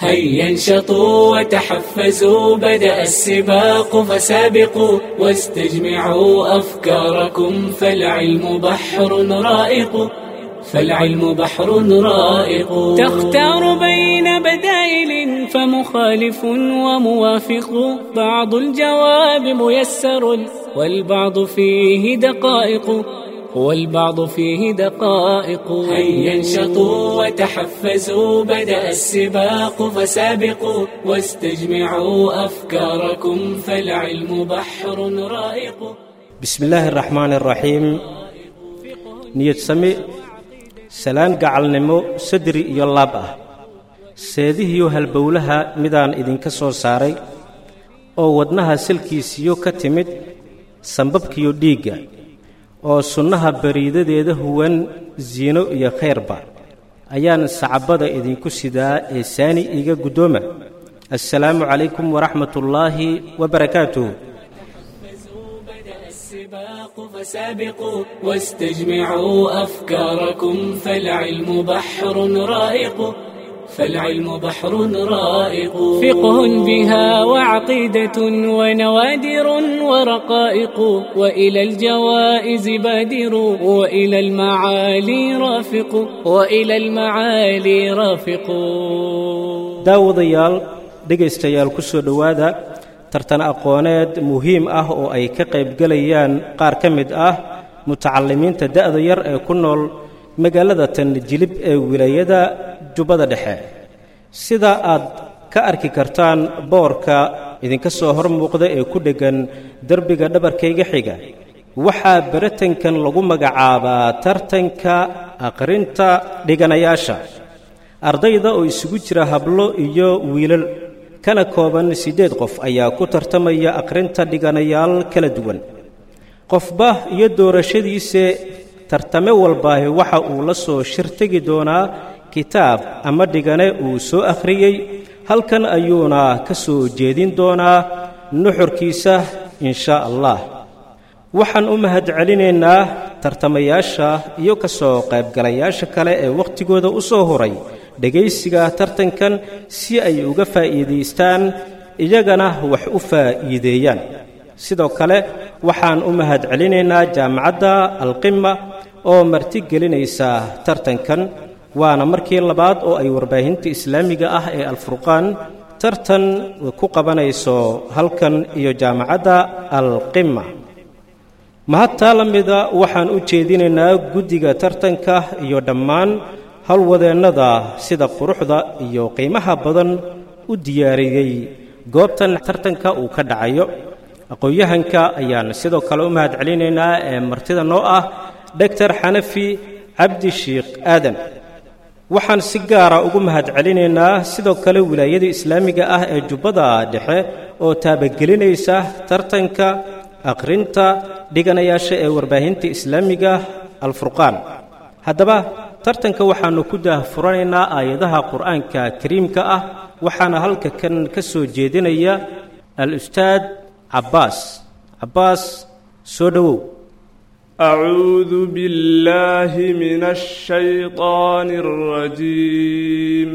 هيا انشطوا وتحفزوا بدأ السباق فسابقوا واستجمعوا أفكاركم فالعلم بحر رائق فالعلم بحر رائق تختار بين بدائل فمخالف وموافق بعض الجواب ميسر والبعض فيه دقائق والبعض فيه دقائق هيا انشطوا وتحفزوا بدأ السباق فسابقوا واستجمعوا أفكاركم فالعلم بحر رائق بسم الله الرحمن الرحيم niyad sami salaan gacalnimo sadri iyo laab ah seedihiyo halbowlaha midaan idinka soo saaray oo wadnaha salkiisiyo ka timid sambabkiyo dhiigga oo sunnaha bariidadeeda huwan siino iyo khayrba ayaan sacabada idinku sidaa ee saani iiga guddooma assalaamu calaykum waraxmatullaahi wabarakaatuh السباق فسابقوا واستجمعوا أفكاركم فالعلم بحر رائق فالعلم بحر رائق فقه بها وعقيدة ونوادر ورقائق وإلى الجوائز بادر وإلى المعالي رافق وإلى المعالي رافق daawadayaal dhegaystayaal ku soo dhowaada tartan aqooneed muhiim ah oo ay ka qaybgelayaan qaar ka mid ah mutacallimiinta da'da yar ee ku nool magaalada tan jilib ee wilaayada jubbada dhexe sida aad ka arki kartaan boorka idinka soo hor muuqda ee ku dheggan derbiga dhabarkayga xiga waxaa baratankan lagu magacaabaa tartanka aqrinta dhiganayaasha ardayda oo isugu jira hablo iyo wiilal kana kooban siddeed qof ayaa ku tartamaya akhrinta dhiganayaal kala duwan qofba iyo doorashadiise tartame walbaahi waxa uu la soo shirtegi doonaa kitaab ama dhigane uu soo akhriyey halkan ayuuna ka soo jeedin doonaa nuxurkiisa inshaa allah waxaan u mahad celinaynaa tartamayaasha iyo ka soo qaybgalayaasha kale ee wakhtigooda u soo horay dhegaysiga tartankan si ay uga faa'iidaystaan iyagana wax u faa'iideeyaan sidoo kale waxaan u mahad celinaynaa jaamacadda alqima oo martigelinaysa tartankan waana markii labaad oo ay warbaahinta islaamiga ah ee alfurqaan tartan ku qabanayso halkan iyo jaamacadda alqima mahadtaa la mida waxaan u jeedinaynaa guddiga tartanka iyo dhammaan howlwadeennada sida quruxda iyo qiimaha badan u diyaariyey goobtan tartanka uu ka dhacayo aqoon-yahanka ayaan sidoo kale u mahad celinaynaa ee martida noo ah doctor xanafi cabdi shiikh aadan waxaan si gaara ugu mahad celinaynaa sidoo kale wilaayada islaamiga ah ee jubbada dhexe oo taabagelinaysa tartanka akhrinta dhiganayaasha ee warbaahinta islaamiga alfurqaan haddaba tartanka waxaannu ku daahfuranaynaa aayadaha qur'aanka kariimka ah waxaana halka kan ka soo jeedinaya al-ustaad cabbaas cabbaas soo dhowow أعوذ بالله من الشيطان الرجيم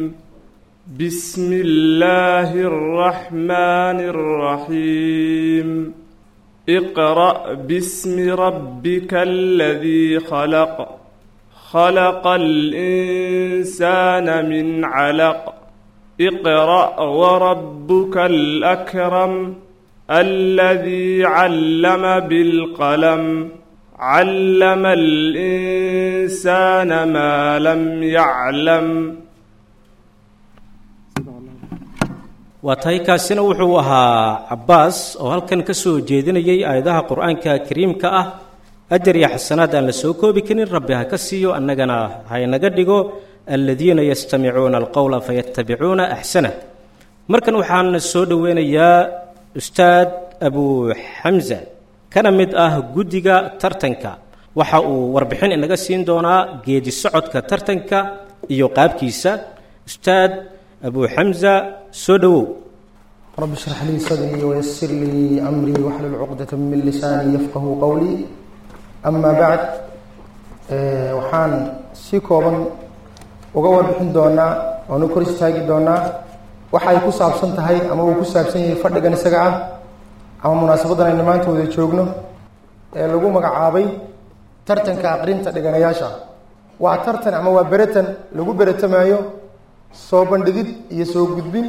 بسم الله الرحمن الرحيم اقرأ باسم ربك الذي خلق خلق الإنسان من علق اقرأ وربك الأكرم الذي علم بالقلم علم الإنسان ما لم يعلم waa tahay kaasina wuxuu ahaa cabbaas oo halkan ka soo jeedinayay aayadaha qur'aanka kariimka ah ajar iyo xasanaad aan la soo koobi karin rabbi ha ka siiyo annagana haynaga dhigo aladiina yastamicuuna alqowla fayattabicuuna axsanah markan waxaan soo dhoweynayaa ustaad abu xamsa kana mid ah guddiga tartanka waxa uu warbixin inaga siin doonaa geedi socodka tartanka iyo qaabkiisa ustaad abu xamsa soo dhowow رب اشرح لي صدري ويسر لي أمري واحلل عقدة من لساني يفقه قولي أما بعد ee, waxaan si kooban uga warbixin doonaa oonu kor istaagi doonaa waxay ku saabsan tahay ama uu ku saabsan yahay fadhigan isaga ah ama munaasabadan aynu maanta wada joogno ee lagu magacaabay tartanka aqrinta dhiganayaasha waa tartan ama waa beratan lagu beretamaayo soo bandhigid iyo soo gudbin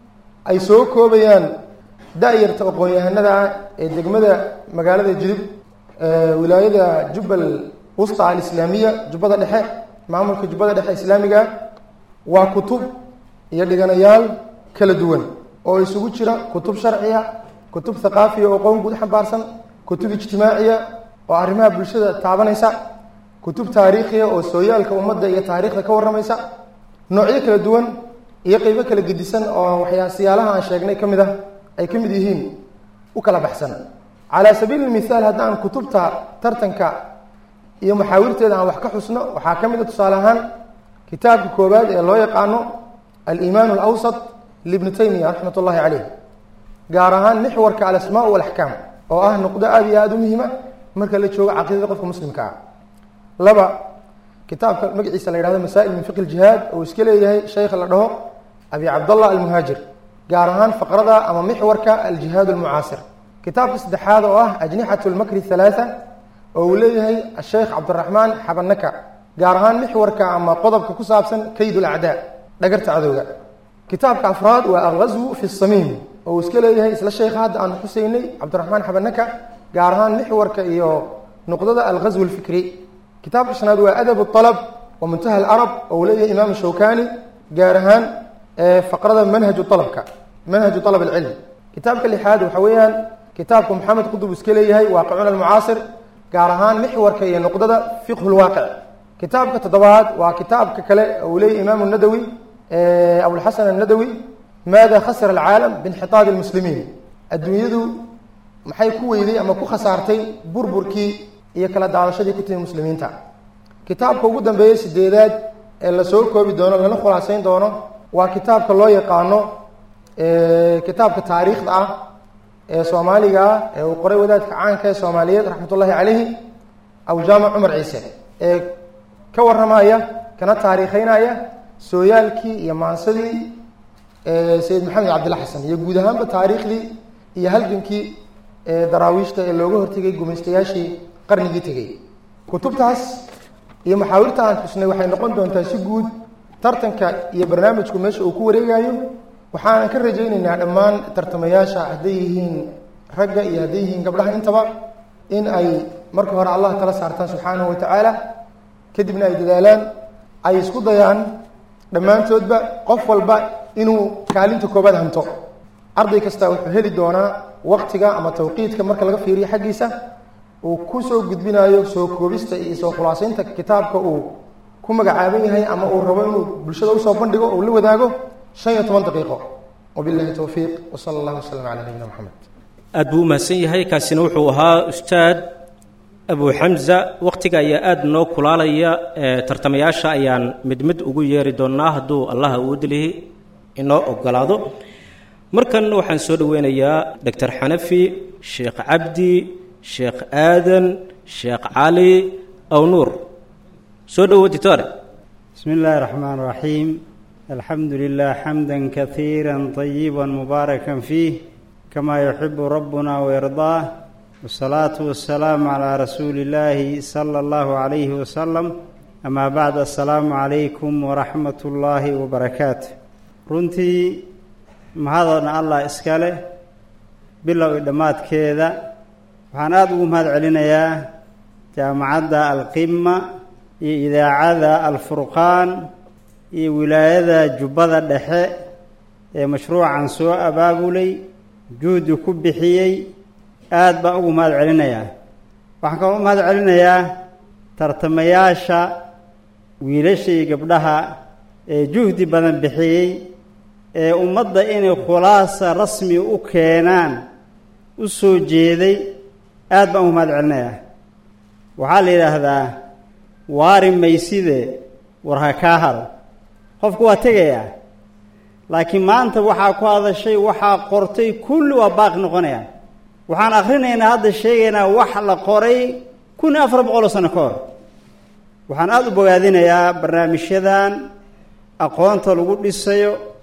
ay soo koobayaan da-yarta aqoon-yahanada ah ee degmada magaalada jilib wilaayada jubbal wusta alislaamiya jubbada dhexe maamulka jubbada dhexe islaamiga waa kutub iyo dhiganayaal kala duwan oo isugu jira kutub sharciya kutub thaqaafiya oo qoon guud xambaarsan kutub ijtimaaciya oo arrimaha bulshada taabanaysa kutub taariikhiya oo sooyaalka ummadda iyo taariikhda ka warramaysa noocyo kala duwan iyo qeybo kala gedisan oo waxyaa siyaalaha aan sheegnay ka mid ah ay ka mid yihiin u kala baxsan calaa sabiili lmithaal haddaan kutubta tartanka iyo maxaawirteeda aan wax ka xusno waxaa ka mid a tusaale ahaan kitaabka koowaad ee loo yaqaano alimaan alawsat libni taymiya raxmat ullahi caleyh gaar ahaan mixwarka alasmaa walaxkaam oo ah nuqdo aada iyo aada u muhiima marka la joogo caqiidada qofka muslimka ah laba kitaabka magaciisa la yhahdo masaa'il min fiqi ljihaad oo iska leeyahay sheykha la dhaho abi cabdallah almuhaajir gaar ahaan faqrada ama mixwarka aljihaad almucaasir kitaabka saddexaad oo ah ajnixat lmakri halaatha oo uu leeyahay asheykh cabdiraxmaan xabanaka gaar ahaan mixwarka ama qodobka ku saabsan kayd lacdaa dhagarta cadowga kitaabka afraad waa alghazwu fi samiim oo uu iska leeyahay isla sheykha hadda aan xuseynay cabdiraxmaan xabanaka gaar ahaan mixwarka iyo nuqdada alghazw alfikri kitaabka shanaad waa adab alab wa muntaha alarab oo uu leeyahay imaam shawkani gaar ahaan faqrada manhaju alabka manhaju alab alcilm kitaabka lixaad waxa weeyaan kitaabka maxamed qudub iska leeyahay waaqicuna almucaasir gaar ahaan mixwarka iyo nuqdada fiqhu lwaaqic kitaabka toddobaad waa kitaabka kale uu leeyahy imaam nadawi abulxasan annadawi maada khasira alcaalam biinxitaad lmuslimiin adduunyadu maxay ku weyday ama ku khasaartay burburkii iyo kala daadashadii ku timi muslimiinta kitaabka ugu dambeeya sideedaad ee lasoo koobi doono lana khulaaseyn doono waa kitaabka loo yaqaano kitaabka taariikhda ah ee soomaaliga ah ee uu qoray wadaadka caanka ee soomaaliyeed raxmat ullahi caleyhi awjaamac cumar ciise ee ka warramaya kana taariikheynaya sooyaalkii iyo maansadii sayid maxamed cabdilla xasan iyo guud ahaanba taariikhdii iyo halgankii daraawiishta ee looga hortegay gumaystayaashii qarnigii tegey kutubtaas iyo maxaawirta aan xusnay waxay noqon doontaa si guud tartanka iyo barnaamijku meesha uu ku wareegayo waxaanan ka rajaynaynaa dhammaan tartamayaasha hadday yihiin ragga iyo hadday yihiin gabdhaha intaba in ay marka hore allah tala saartaan subxaanahu wa tacaala kadibna ay dadaalaan ay isku dayaan dhammaantoodba qof walba inuu kaalinta koobaad hanto arday kasta wuxuu heli doonaa waqtiga ama tawqiidka marka laga fiiriyo xaggiisa uu ku soo gudbinayo soo koobista iyo soo khulaasaynta kitaabka uu ku magacaaban yahay ama uu rabo inuu bulshada usoo bandhigo uu la wadaago shan iyo toban daqiiqo wabillahi towfiiq wsala allah wasalam calaa nabiyina moxamed aad buu u mahadsan yahay kaasina wuxuu ahaa ustaad abu xamza wakhtiga ayaa aada noo kulaalaya tartamayaasha ayaan mid mid ugu yeeri doonnaa hadduu allah uudilihi inoo ogolaado markan waxaan soo dhoweynayaa doctor xanafi sheekh cabdi sheekh aadan sheekh cali aw nuur soo dhowo ditore بسم الله الرحمن الرحيم الحمد لله حمدا كثيرا طيبا مباركا فيه كما يحب ربنا ويرضاه والصلاة والسلام على رسول الله صلى الله عليه وسلم أما بعد السلام عليكم ورحمة الله وبركاته runtii mahadana allah iska leh bilow i dhammaadkeeda waxaan aada ugu mahad celinayaa jaamacadda alqima iyo idaacada alfurqaan iyo wilaayada jubbada dhexe ee mashruucan soo abaabulay juhdi ku bixiyey aada baan ugu mahad celinayaa waxaan kaloo u mahad celinayaa tartamayaasha wiilasha iyo gabdhaha ee juhdi badan bixiyey ee ummadda inay khulaasa rasmi u keenaan u soo jeeday aada baan ugu mahad celinayaa waxaa la yidhaahdaa waari mayside war ha kaa haro qofku waa tegayaa laakiin maanta waxaa ku hadashay waxaa qortay kulli waa baaqi noqonayaan waxaan akhrinaynaa hadda sheegaynaa wax la qoray kun iyo afar boqol oo sano ka hor waxaan aada u bogaadinayaa barnaamijyadan aqoonta lagu dhisayo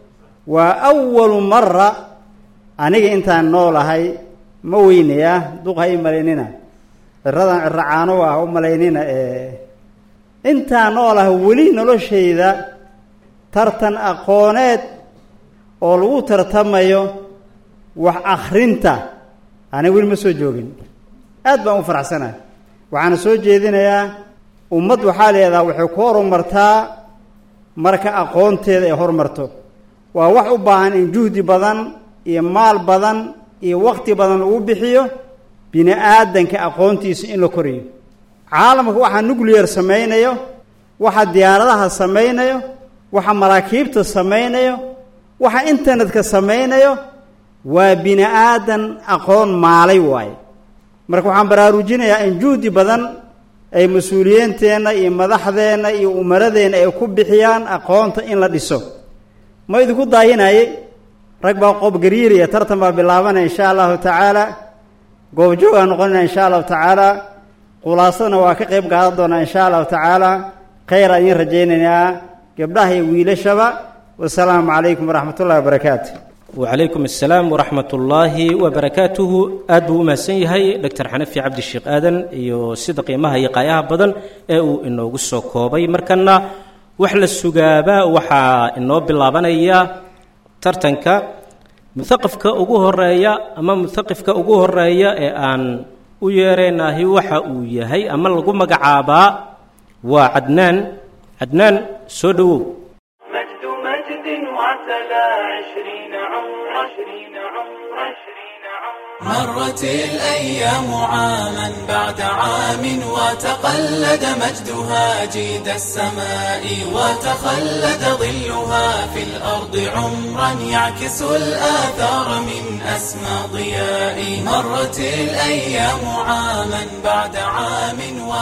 waa awalu mara aniga intaan noolahay ma weynaya duq ha i malaynina ciradan ciro caano ah u malaynina ee intaan noolahay weli noloshayda tartan aqooneed oo lagu tartamayo wax akhrinta aniga weli ma soo joogin aad baan u faraxsanahay waxaana soo jeedinayaa ummad waxaa leedaha waxay ku horumartaa marka aqoonteeda ay horumarto waa wax u baahan in juhdi badan iyo maal badan iyo wakti badan lagu bixiyo bini aadanka aqoontiisa in la koriyo caalamka waxaa nuclear samaynayo waxa diyaaradaha samaynayo waxa maraakiibta samaynayo waxa internetka samaynayo waa bini aadan aqoon maalay waaye marka waxaan baraarujinayaa in juhdi badan ay mas-uuliyiinteenna iyo madaxdeenna iyo umaradeenna ay ku bixiyaan aqoonta in la dhiso ma idinku daayinaye rag baa qoobgariiriya tartan baa bilaabanaya insha allahu tacaala goobjoogaa noqonayna insha allahu tacaala khulaasadana waa ka qayb qaadan doonaa insha allahu tacaala khayr aan idiin rajaynaynaa gabdhaha iyo wiilashaba wasalaamu calaykum waraxmat ullahi wabarakaatu wacalaykum assalaam waraxmat ullaahi wabarakaatuhu aad buu u mahadsan yahay doctor xanafi cabdisheekh aadan iyo sida qiimaha iyo qaayaha badan ee uu inoogu soo koobay markana wax la sugaaba waxaa inoo bilaabanaya tartanka muthaqafka ugu horeeya ama muthaqifka ugu horeeya ee aan u yeeraynahi waxa uu yahay ama lagu magacaabaa waa cadnaan cadnaan soo dhowow مجد مجد وعتلى عشرين عمر عشرين عمر عشرين عمر مرت الأيام عاما بعد عام وتقلد مجدها جيد السماء وتخلد ظلها في الأرض عمرا يعكس الآثار من أسمى ضياء مرت الأيام عاما بعد عام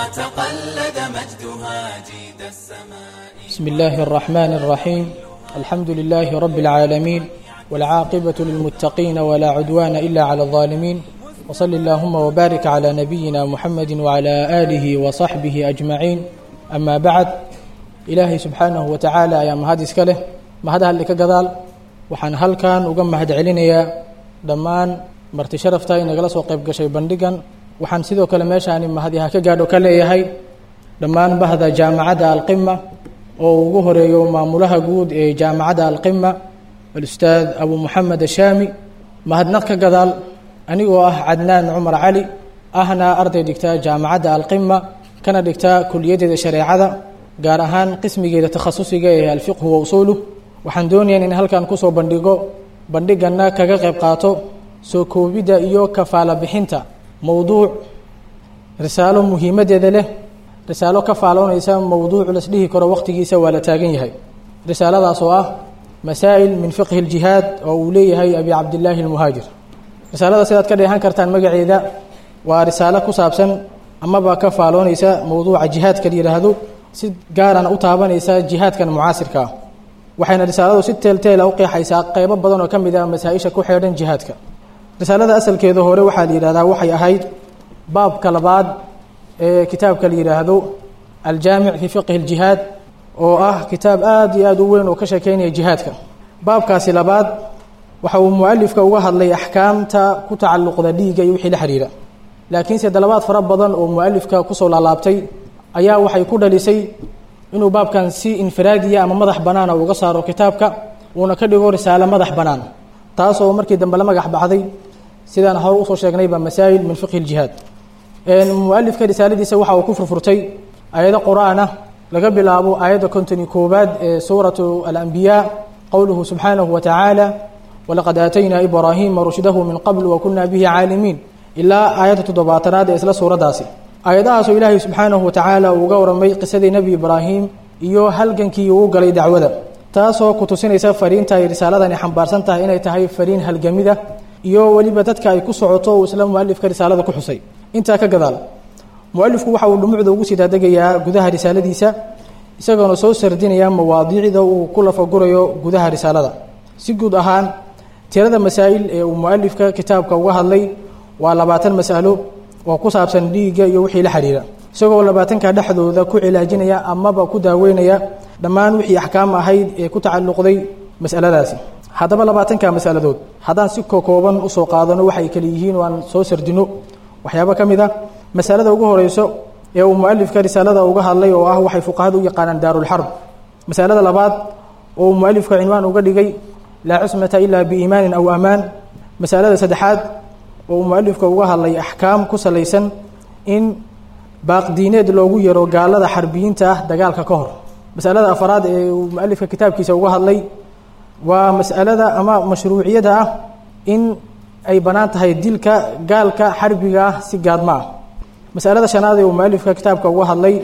وتقلد مجدها جيد السماء بسم الله الرحمن الرحيم الحمد لله رب العالمين والعاقبة للمتقين ولا عدوان إلا على الظالمين وصل اللهم وبارك على نبينا محمد وعلى آله وصحبه أجمعين أما بعد إلهي سبحانه وتعالى يا مهد إسكاله مهد هل لك قذال وحن هل كان وقم مهد علينيا دمان مرتي شرفتا إن جلس وقيب قشي بندقا وحن سيدو كلمة مهدي هكا قادو كلا يهي دمان بهذا جامعة القمة oo ugu horeeyo maamulaha guud ee jaamacadda alqima alustaad abu moxamed ashaami mahadnaq ka gadaal anigoo ah cadnaan cumar cali ahna arday dhigta jaamacadda alqima kana dhigta kuliyadeeda shareecada gaar ahaan qismigeeda takhasusiga ee alfiqhu wa usuuluh waxaan doonayaa in halkan kusoo bandhigo bandhigana kaga qayb qaato soo koobidda iyo kafaala bixinta mowduuc risaalo muhiimadeeda leh risaalo ka faaloonaysa mowduuc las dhihi karo waqtigiisa waa la taagan yahay risaaladaas oo ah masaa'il min fiqhi اljihaad oo uu leeyahay abi cabdillaahi almuhaajir risaalada sidaad ka dheehan kartaan magaceeda waa risaalo ku saabsan amaba ka faaloonaysa mowduuca jihaadka la yidhaahdo si gaarana u taabanaysa jihaadkan mucaasirka ah waxayna risaaladu si teelteela u qeexaysaa qeybo badan oo ka mid ah masaa-isha ku xeedhan jihaadka risaalada asalkeeda hore waxaa la yidhahdaa waxay ahayd baabka labaad ee kitaabka la yidhaahdo aljaamic fii fiqhi اljihaad oo ah kitaab aad iyo aad u weyn oo ka sheekeynaya jihaadka baabkaasi labaad waxa uu mualifka uga hadlay axkaamta ku tacalluqda dhiigga iyo wixii la xidhiira laakiinse dalabaad fara badan oo mualifka kusoo laalaabtay ayaa waxay ku dhalisay inuu baabkan si infiraadiya ama madax banaana uga saaro kitaabka uuna ka dhigo risaalo madax bannaan taasoo markii dambe la magax baxday sidaan hore usoo sheegnayba masaa'il min fiqhi اljihaad mualifka risaaladiisa waxa uu ku furfurtay aayado qur-aan ah laga bilaabo aayadda kontoni koowaad ee suuratu alambiyaa qowluhu subxaanahu wa tacaala walaqad aataynaa ibraahima rushdahu min qabl wa kunaa bihi caalimiin ilaa aayadda toddobaatanaad ee isla suuraddaasi aayadahaasoo ilaahay subxaanahu wa tacaala uu uga warramay qisadii nebi ibraahim iyo halgankii uu galay dacwada taasoo ku tusinaysa fariinta ay risaaladani xambaarsan tahay inay tahay fariin halgamida iyo weliba dadka ay ku socoto uu isla mualifka risaalada ku xusay intaa ka gadaal mualifku waxa uu dhumucda ugu sii dadegayaa gudaha risaaladiisa isagoona soo sardinaya mawaadiicda uu ku lafagurayo gudaha risaalada si guud ahaan tirada masaa'il ee uu mualifka kitaabka uga hadlay waa labaatan mas'alo oo ku saabsan dhiigga iyo wixii la xidhiira isagoo labaatanka dhexdooda ku cilaajinaya amaba ku daaweynaya dhammaan wixii axkaam ahayd ee ku tacalluqday mas'aladaasi haddaba labaatanka masaladood haddaan si kokooban usoo qaadano waxay kale yihiin waan soo sardino waxyaabo ka mid a masalada ugu horeyso ee uu mualifka risaalada uga hadlay oo ah waxay fuqahadu u yaqaanaan daarulxarb masalada labaad oo uu mualifka cinwaan uga dhigay laa cusmata ilaa biiimaanin aw amaan masalada saddexaad oo uu mualifka uga hadlay axkaam ku salaysan in baaqdiineed loogu yaro gaalada xarbiyiinta ah dagaalka ka hor masalada afaraad ee uu mualifka kitaabkiisa uga hadlay waa mas'alada ama mashruuciyada ah in ay bannaan tahay dilka gaalka xarbiga ah si gaadma ah masalada shanaad ee uu mualifka kitaabka uga hadlay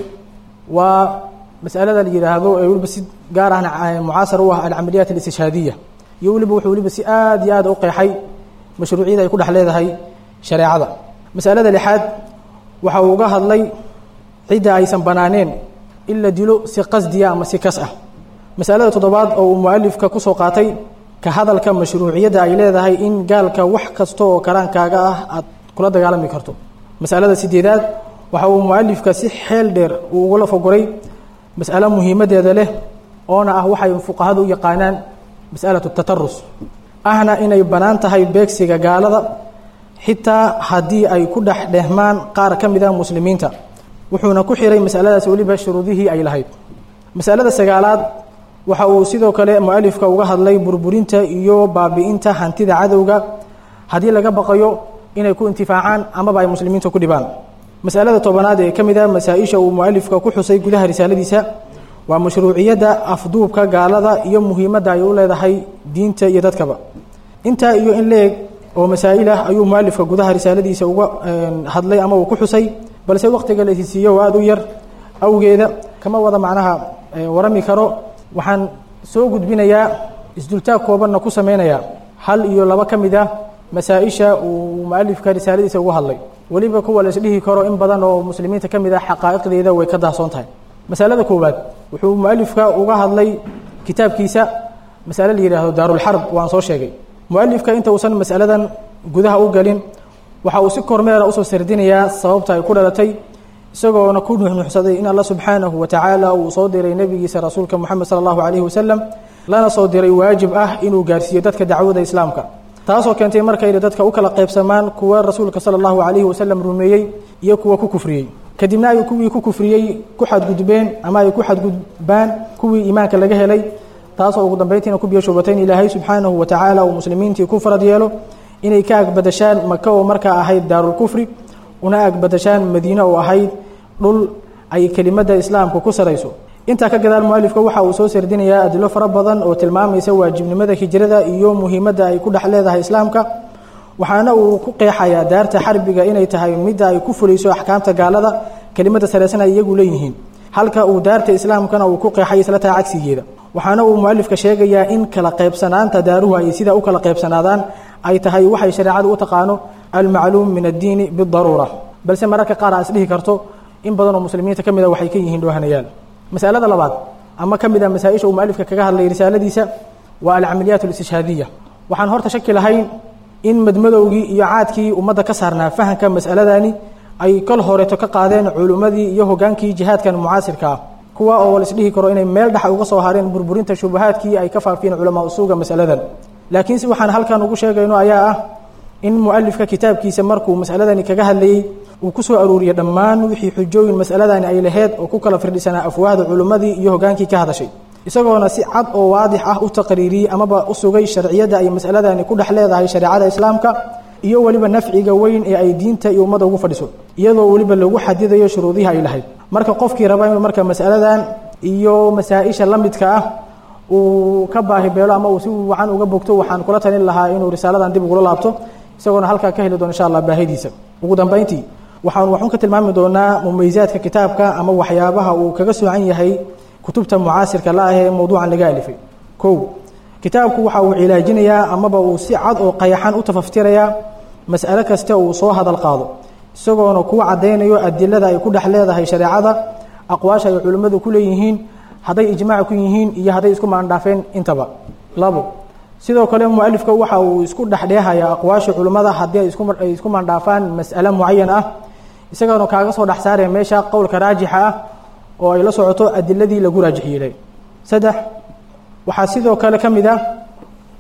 waa masalada la yidhaahdo ee weliba si gaar ahna mucaasar u ah alcamaliyaat alistishhaadiya iyo weliba wuxuu weliba si aada iyo aada u qeexay mashruuciyada ay ku dhex leedahay shareecada masalada lixaad waxa uu uga hadlay cidda aysan banaaneen in la dilo si qasdiya ama si kas ah masalada toddobaad oo uu mualifka kusoo qaatay ka hadalka mashruuciyadda ay leedahay in gaalka wax kasta oo karaankaaga ah aad kula dagaalami karto masalada sideedaad waxa uu mualifka si xeel dheer uu ugula fogoray mas'alo muhiimadeeda leh oona ah waxay fuqahadu u yaqaanaan mas'alatu tatarus ahna inay bannaan tahay beegsiga gaalada xitaa haddii ay ku dhex dhehmaan qaar ka mid ah muslimiinta wuxuuna ku xiray masaladaas weliba shuruudihii ay lahayd masalada sagaalaad waxa uu sidoo kale mualifka uga hadlay burburinta iyo baabi'inta hantida cadowga haddii laga baqayo inay ku intifaacaan amaba ay muslimiinta ku dhibaan masalada tobanaad ee ka mid ah masaa-isha uu mualifka ku xusay gudaha risaaladiisa waa mashruuciyadda afduubka gaalada iyo muhiimadda ay u leedahay diinta iyo dadkaba intaa iyo in leeg oo masaa'il ah ayuu mualifka gudaha risaaladiisa uga hadlay ama uu ku xusay balse waqtiga la isisiiyo oo aada u yar awgeeda kama wada macnaha warami karo waxaan soo gudbinayaa isdultaag koobanna ku sameynayaa hal iyo laba ka mid ah masaa-isha uu mualifka risaaladiisa uga hadlay weliba kuwa la isdhihi karo in badan oo muslimiinta ka mid ah xaqaa'iqdeeda way ka daahsoon tahay masalada koowaad wuxuu mualifka uga hadlay kitaabkiisa masale la yidhaahdo daarulxarb waan soo sheegay mualifka inta uusan masaladan gudaha u gelin waxa uu si kormeera usoo sardinayaa sababta ay ku dhalatay isagoona ku nuxnuxsaday in alla subxaanahu wa tacaala uu soo diray nebigiisa rasuulka moxamed sala allahu calayhi wasalam lana soo diray waajib ah inuu gaarsiiyo dadka dacwada islaamka taasoo keentay markayna dadka u kala qaybsamaan kuwa rasuulka sala allahu calayhi wasalam rumeeyey iyo kuwa ku kufriyey kadibna ay kuwii ku kufriyey ku xadgudbeen ama ay ku xadgudbaan kuwii iimaanka laga helay taasoo ugu dambayntiina ku biyashubatay in ilaahay subxaanahu wa tacaala uu muslimiintii ku farad yeelo inay ka agbadashaan maka oo markaa ahayd daarulkufri una agbadashaan madiine oo ahayd dhul ay kelimadda islaamka ku sarayso intaa ka gadaal mualifka waxa uu soo sardinayaa adilo fara badan oo tilmaamaysa waajibnimada hijrada iyo muhiimadda ay ku dhex leedahay islaamka waxaana uu ku qeexayaa daarta xarbiga inay tahay midda ay ku fulayso axkaamta gaalada kelimada sareysan ay iyagu leeyihiin halka uu daarta islaamkana uu ku qeexay isla taa cagsigeeda waxaana uu mualifka sheegayaa in kala qaybsanaanta daaruhu ay sidaa u kala qaybsanaadaan ay tahay waxay shareecadu u taqaano almacluum min addiini bidaruura balse mararka qaar aa isdhihi karto in badan oo muslimiinta ka mid a waxay ka yihiin dhoohanayaal masalada labaad ama ka mid a masaa-isha uu mualifka kaga hadlay risaaladiisa waa alcamaliyaat alistishhaadiya waxaan horta shaki lahayn in madmadowgii iyo caadkii ummadda ka saarnaa fahamka mas'aladani ay kol horeeto ka qaadeen culimmadii iyo hogaankii jihaadkan mucaasirka ah kuwa oo laisdhihi karo inay meel dhex uga soo hareen burburinta shubahaadkii ay ka faafiyeen culamaa usuuga masaladan laakiin si waxaan halkan ugu sheegayno ayaa ah in mualifka kitaabkiisa markuu masaladani kaga hadlayey uu ku soo aruuriyey dhammaan wixii xujooyin masaladani ay laheyd oo ku kala firdhisanaa afwaahda culimmadii iyo hogaankii ka hadashay isagoona si cad oo waadix ah u taqriiriyey amaba u sugay sharciyadda ay masaladani ku dhex leedahay shareecada islaamka iyo weliba nafciga weyn ee ay diinta iyo ummadda ugu fadhiso iyadoo weliba lagu xadidayo shuruudihi ay lahayd marka qofkii raba inuu marka masaladan iyo masaa-isha la midka ah uu ka baahi beelo ama uu si wacan uga bogto waxaan kula talin lahaa inuu risaaladan dib ugula laabto isagoona halkaa ka heli doono insha allah baahidiisa ugu dambayntii waxaan waxun ka tilmaami doonaa mumaysaadka kitaabka ama waxyaabaha uu kaga soocan yahay kutubta mucaasirka la ah ee mowduucan laga alifay kow kitaabku waxa uu cilaajinayaa amaba uu si cad oo qayaxan u tafaftirayaa mas'alo kasta uu soo hadal qaado isagoona kuu caddaynayo adilada ay ku dhex leedahay shareecada aqwaasha ay culimmadu ku leeyihiin hadday ijmaac ku yihiin iyo hadday isku maandhaafeen intaba labo sidoo kale mualifka waxa uu isku dhexdheehayaa aqwaasha culimmada haddii ay isku ay isku maandhaafaan mas'alo mucayan ah isagoona kaaga soo dhex saaraya meesha qowlka raajixa ah oo ay la socoto adiladii lagu raajix yeelay saddex waxaa sidoo kale ka mid ah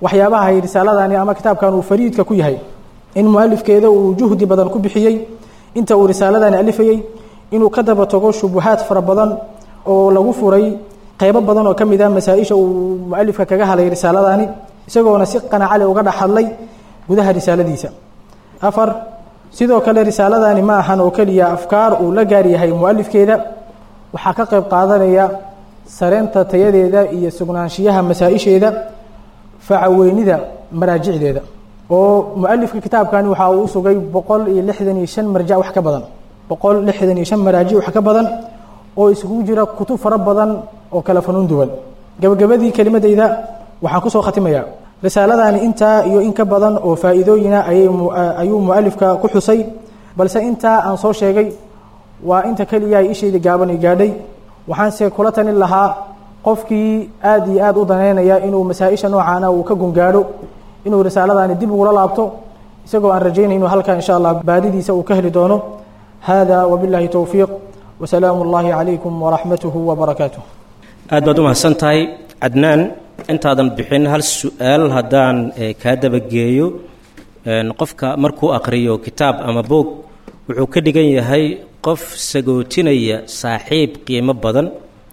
waxyaabaha ay risaaladani ama kitaabkan uu fariidka ku yahay in mualifkeeda uu juhdi badan ku bixiyey inta uu risaaladani alifayey inuu ka daba tago shubuhaad fara badan oo lagu furay qeybo badan oo ka mid ah masaa-isha uu mualifka kaga hadlay risaaladani isagoona si qanacale uga dhex hadlay gudaha risaaladiisa afar sidoo kale risaaladani ma ahan oo keliya afkaar uu la gaar yahay mualifkeeda waxaa ka qayb qaadanaya sareynta tayadeeda iyo sugnaanshiyaha masaa-isheeda facaweynida maraajicdeeda oo mualifka kitaabkani waxa uu usugay boqol iyo lixdan iyo shan marjac wax ka badan boqol lixdan iyo shan maraajic wax ka badan oo isugu jira kutub fara badan oo kala fanuun duwan gabagabadii kelimadeyda waxaan kusoo khatimayaa risaaladani intaa iyo in ka badan oo faa-iidooyina ayay ayuu mualifka ku xusay balse intaa aan soo sheegay waa inta keliya ay ishayda gaaban i gaadhay waxaanse kula talin lahaa qofkii aad iyo aad u daneynaya inuu masaa-isha noocaana uu ka gungaadho inuu risaaladani dib ugula laabto isagoo aan rajaynayno halkaa insha allah baadidiisa uu ka heli doono hada wabillahi towfiiq wasalaamu اllahi calaykum waraxmatuhu wabarakaatuh aad baad u mahadsan tahay cadnaan intaadan bixin hal su-aal haddaan kaa dabageeyo qofka markuu aqriyo kitaab ama boog wuxuu ka dhigan yahay qof sagootinaya saaxiib qiimo badan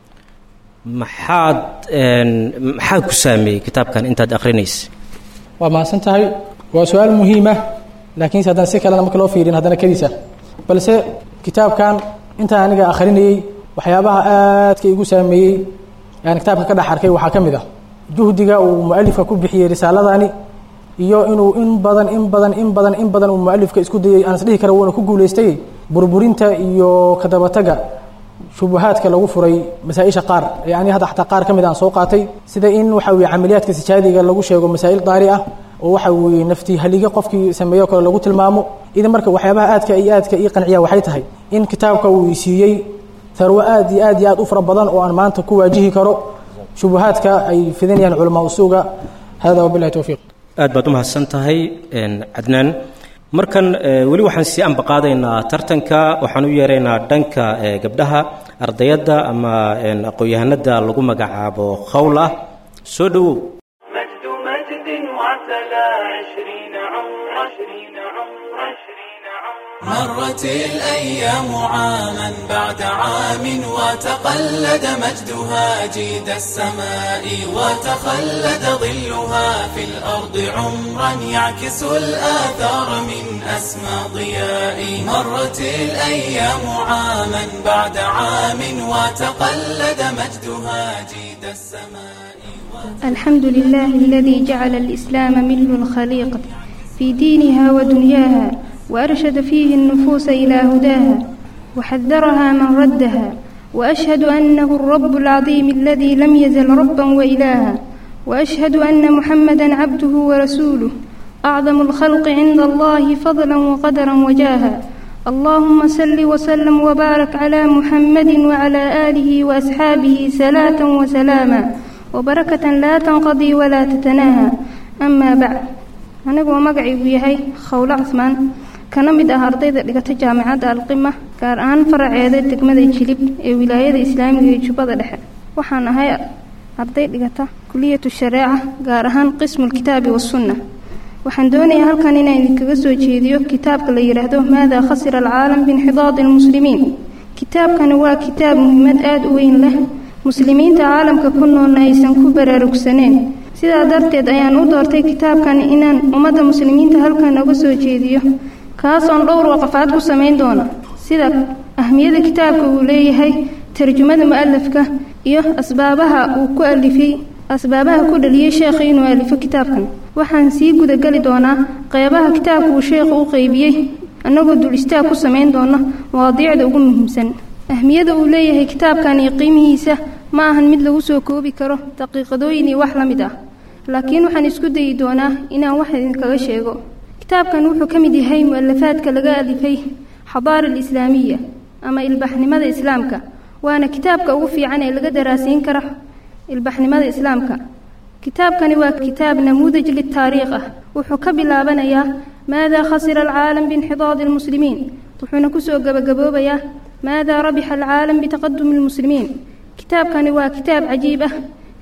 maxaad maxaa ku saameeyey kitaabkan intaad akrinaysa waa mahadsan tahay waa su-aal muhiima laakiinse haddana si kalena marka loo fiirin haddana kadiisa balse kitaabkan intaan aniga akhrinayey waxyaabaha aadka igu saameeyey aan kitaabka ka dhex arkay waxaa ka mid ah juhdiga uu mualifka ku bixiyey risaaladani iyo inuu in badan in badan in badan in badan uu mualifka isku dayey aan isdhihi kara wuuna ku guulaystay burburinta iyo kadabataga shubuhaadka lagu furay masaa-isha qaar ee ani hadda xataa qaar ka mid aan soo qaatay sida in waxa weye camaliyaadka sijaadiga lagu sheego masaa'il daari ah oo waxa weeye nafti haliga qofkii sameeyo kale lagu tilmaamo idan marka waxyaabaha aadka iyo aadka ii qanciya waxay tahay in kitaabka uu isiiyey tarwo aad iyo aad iyo aad u fara badan oo aan maanta ku waajihi karo shubuhaadka ay fidinayaan culamaa usuuga hada wabilahi towfiiq aad baad u mahadsan tahay cadnaan markan weli waxaan sii ambaqaadaynaa tartanka waxaan u yeeraynaa dhanka gabdhaha ardayadda ama aqoon-yahanada lagu magacaabo khowl ah soo dhowow مجد مجد وعتلى عشرين عمر عشرين عمر عشرين عمر مرت الأيام عاما بعد عام وتقلد مجدها جيد السماء وتخلد ظلها في الأرض عمرا يعكس الآثار من أسمى ضياء مرت الأيام عاما بعد عام وتقلد مجدها جيد السماء الحمد لله الذي جعل الإسلام مل الخليقة في دينها ودنياها وأرشد فيه النفوس إلى هداها وحذرها من ردها وأشهد أنه الرب العظيم الذي لم يزل ربا وإلها وأشهد أن محمدا عبده ورسوله أعظم الخلق عند الله فضلا وقدرا وجاها اللهم صل وسلم وبارك على محمد وعلى آله وأصحابه صلاة وسلاما وبركة لا تنقضي ولا تتناهى أما بعد anigoo magacaygu yahay khowlo casmaan kana mid ah ardayda dhigata jaamacadda alqima gaar ahaan faraceeda degmada jilib ee wilaayada islaamiga ee jubbada dhexe waxaan ahay arday dhigata kuliyatu shareeca gaar ahaan qismulkitaabi wasunna waxaan doonayaa halkan inaan idinkaga soo jeediyo kitaabka la yidhaahdo maadaa khasira alcaalam biinxidaadi almuslimiin kitaabkani waa kitaab muhiimad aada u weyn leh muslimiinta caalamka ku noolna aysan ku baraarugsaneen sidaa darteed ayaan u doortay kitaabkan inaan ummadda muslimiinta halkan uga soo jeediyo kaasoon dhowr waqafaad ku samayn doona sida ahmiyada kitaabka uu leeyahay tarjumada mu-alafka iyo asbaabaha uu ku alifay asbaabaha ku dhaliyey sheekha inuu alifo kitaabkan waxaan sii gudageli doonaa qeybaha kitaabka uu sheekhu u qeybiyey annagoo dul istaag ku samayn doona mawaadiicda ugu muhiimsan ahmiyada uu leeyahay kitaabkan iyo qiimihiisa ma ahan mid lagu soo koobi karo daqiiqadooyin iyo wax la mid ah laakiin waxaan isku dayi doonaa inaan wax idinkaga sheego kitaabkan wuxuu ka mid yahay mu-alafaadka laga alifay xadaara alislaamiya ama ilbaxnimada islaamka waana kitaabka ugu fiican ee laga daraasiin kara ilbaxnimada islaamka kitaabkani waa kitaab namuudaj litaariikh ah wuxuu ka bilaabanayaa maadaa khasira alcaalam biinxidaadi almuslimiin wuxuuna kusoo gebagaboobayaa maadaa rabixa alcaalam bitaqadumi almuslimiin kitaabkani waa kitaab cajiib ah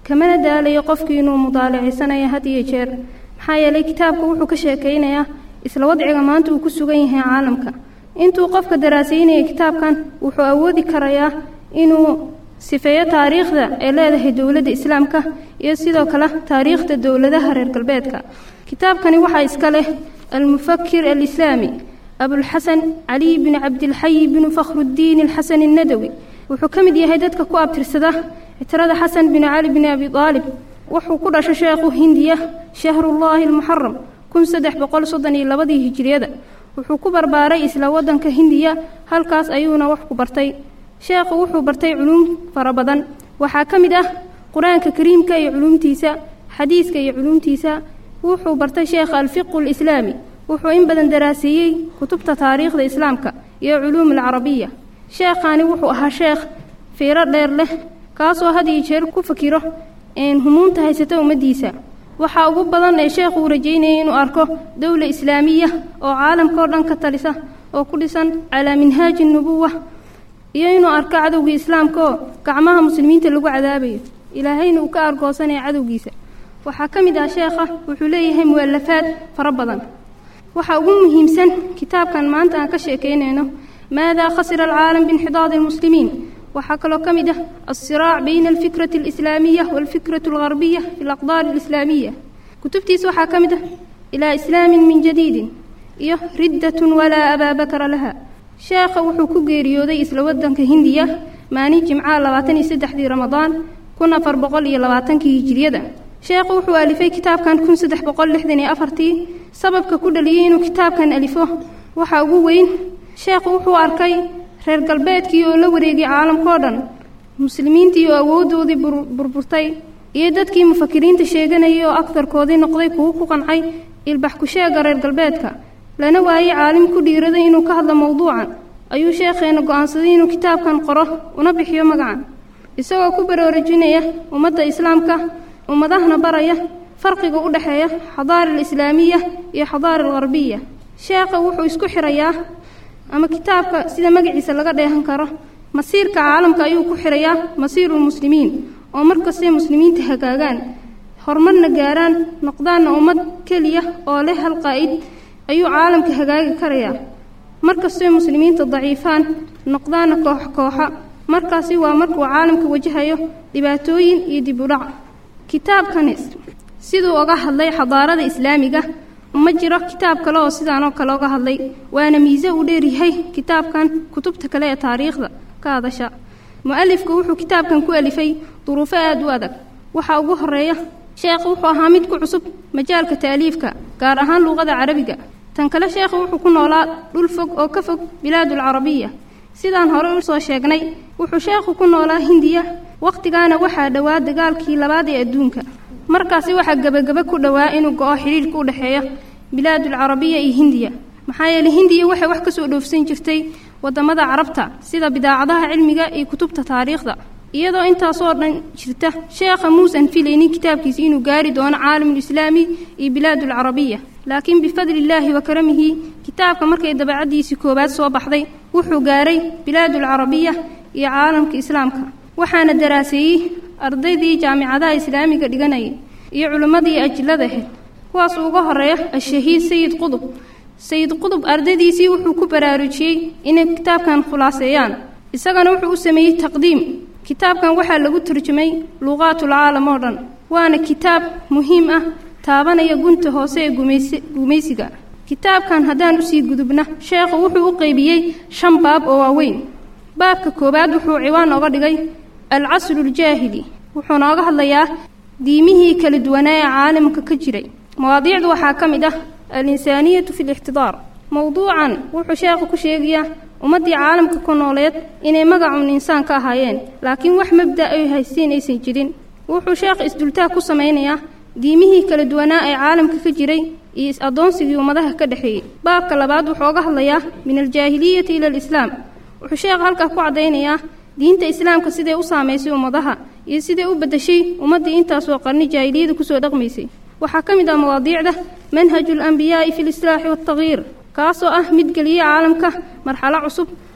kamana daalayo qofkii inuu mudaalaciysanayo had iyo jeer maxaa yeelay kitaabka wuxuu ka sheekaynayaa isla wadciga maanta uu ku sugan yahay caalamka intuu qofka daraasaynaya kitaabkan wuxuu awoodi karayaa inuu sifeeyo taariikhda ay leedahay dowladda islaamka iyo sidoo kale taariikhda dowladaha reer galbeedka kitaabkani waxaa iska leh almufakir alislaami abulxasan caliy bin cabdilxayi binu fakhrudiin alxasan annadawi wuxuu ka mid yahay dadka ku abtirsada citirada xasan bin cali bin abi aalib wuxuu ku dhashay sheekhu hindiya shahrullaahi almuxaram kun saddex boqol soddon iyo labadii hijiriyada wuxuu ku barbaaray isla waddanka hindiya halkaas ayuuna wax ku bartay sheekhu wuxuu bartay culuum fara badan waxaa ka mid ah qur-aanka kariimka iyo culuumtiisa xadiiska iyo culuumtiisa wuxuu bartay sheekha alfiqu alislaami wuxuu in badan daraaseeyey kutubta taariikhda islaamka iyo culuum alcarabiya sheekhani wuxuu ahaa sheekh fiiro dheer leh kaasoo had iyo jeer ku fakiro humuumta haysata ummaddiisa waxaa ugu badan ee sheekhu uu rajaynayay inuu arko dowla islaamiya oo caalamka oo dhan ka talisa oo ku dhisan calaa minhaaji nubuwa iyo inuu arko cadowgii islaamka oo gacmaha muslimiinta lagu cadaabayo ilaahayna uu ka argoosanaya cadowgiisa waxaa ka mid ah sheekha wuxuu leeyahay mu'alafaad fara badan waxaa ugu muhiimsan kitaabkan maanta aan ka sheekaynayno maadaa khasira alcaalam biinxidaadi almuslimiin waxaa kaloo ka mid ah alsiraac bayna alfikrati alislaamiya waalfikrati algarbiya fi alaqdaar alislaamiya kutubtiisa waxaa ka mid ah ilaa islaamin min jadiidin iyo riddatun walaa abaabakara laha sheekha wuxuu ku geeriyooday isla waddanka hindiya maalin jimcaha labaatan iyo saddexdii ramadaan kun afar boqol iyo labaatankii hijiriyada sheekhu wuxuu alifay kitaabkan kun saddex boqol lixdan iyo afartii sababka ku dhaliyey inuu kitaabkan alifo waxaa ugu weyn sheekhu wuxuu arkay reer galbeedkii oo la wareegay caalamkao dhan muslimiintii oo awooddoodii burburtay iyo dadkii mufakiriinta sheeganayay oo agtarkoodii noqday kuwo ku qancay ilbax ku sheega reer galbeedka lana waayey caalim ku dhiiraday inuu ka hadlo mowduucan ayuu sheekheenna go'aansaday inuu kitaabkan qoro una bixiyo magacan isagoo ku baraarujinaya ummadda islaamka ummadahana baraya farqiga u dhexeeya xadaara alislaamiya iyo xadaara algarbiya sheekha wuxuu isku xirayaa ama kitaabka sida magaciisa laga dheehan karo masiirka caalamka ayuu ku xirayaa masiirulmuslimiin oo markastay muslimiinta hagaagaan horumarna gaaraan noqdaanna ummad keliya oo leh hal qaa'id ayuu caalamka hagaagi karayaa markastay muslimiinta daciifaan noqdaanna koox kooxa markaasi waa markuu caalamka wajahayo dhibaatooyin iyo dib u dhac kitaabkani siduu oga hadlay xadaarada islaamiga ma jiro kitaab kale oo sidaanoo kale oga hadlay waana miise uu dheeryahay kitaabkan kutubta kale ee taariikhda ka hadasha mu-alifku wuxuu kitaabkan ku alifay duruufo aada u adag waxaa ugu horeeya sheekhu wuxuu ahaa mid ku cusub majaalka taaliifka gaar ahaan luuqada carabiga tan kale sheekhu wuxuu ku noolaa dhul fog oo ka fog bilaadulcarabiya sidaan hore u soo sheegnay wuxuu sheekhu ku noolaa hindiya wakhtigaana waxaa dhowaa dagaalkii labaad ee adduunka markaasi waxaa gebagaba ku dhowaa inuu go-o xidhiirhka u dhexeeya bilaadulcarabiya iyo hindiya maxaa yeeley hindiya waxay wax ka soo dhoofsan jirtay waddamada carabta sida bidaacadaha cilmiga iyo kutubta taariikhda iyadoo intaasoo dhan jirta sheekha muusan filaynin kitaabkiisi inuu gaari doono caalamulislaami iyo bilaadulcarabiya laakiin bifadli illaahi wa karamihi kitaabka markay dabacaddiisii koowaad soo baxday wuxuu gaaray bilaadulcarabiya iyo caalamka islaamka waxaana daraaseeyey ardaydii jaamicadaha islaamiga dhiganayay iyo culimmadii ajillada ahayd kuwaas uga horeeya ashahiid sayid qudub sayid qudub ardaydiisii wuxuu ku baraarujiyey inay kitaabkan khulaaseeyaan isagana wuxuu u sameeyey taqdiim kitaabkan waxaa lagu turjumay luuqaatul caalam oo dhan waana kitaab muhiim ah taabanaya gunta hoose ee gumaysiga kitaabkan haddaan usii gudubna sheekhu wuxuu u qeybiyey shan baab oo waaweyn baabka koowaad wuxuu ciwaan oga dhigay alcasruljaahili wuxuu nooga hadlayaa diimihii kala duwanaa ee caalamka ka jiray mawaadiicdu waxaa ka mid ah alinsaaniyatu fi lixtidaar mowduucan wuxuu sheekhu ku sheegayaa ummaddii caalamka ku nooleed inay magacun insaan ka ahaayeen laakiin wax mabda ay haysteen aysan jirin wuxuu sheekh isdultaag ku samaynayaa diimihii kala duwanaa ee caalamka ka jiray iyo is-addoonsigii ummadaha ka dhexeeyey baabka labaad wuxuu oga hadlayaa min aljaahiliyati ila alislaam wuxuu sheekh halkaa ku caddaynayaa diinta islaamka siday u saamaysay ummadaha iyo siday u beddeshay ummaddii intaasoo qarni jaahiliyada kusoo dhaqmaysay waxaa ka mid ah mawaadiicda manhaju alambiyaa'i fi lislaaxi waaltagyiir kaasoo ah mid geliya caalamka marxalo cusub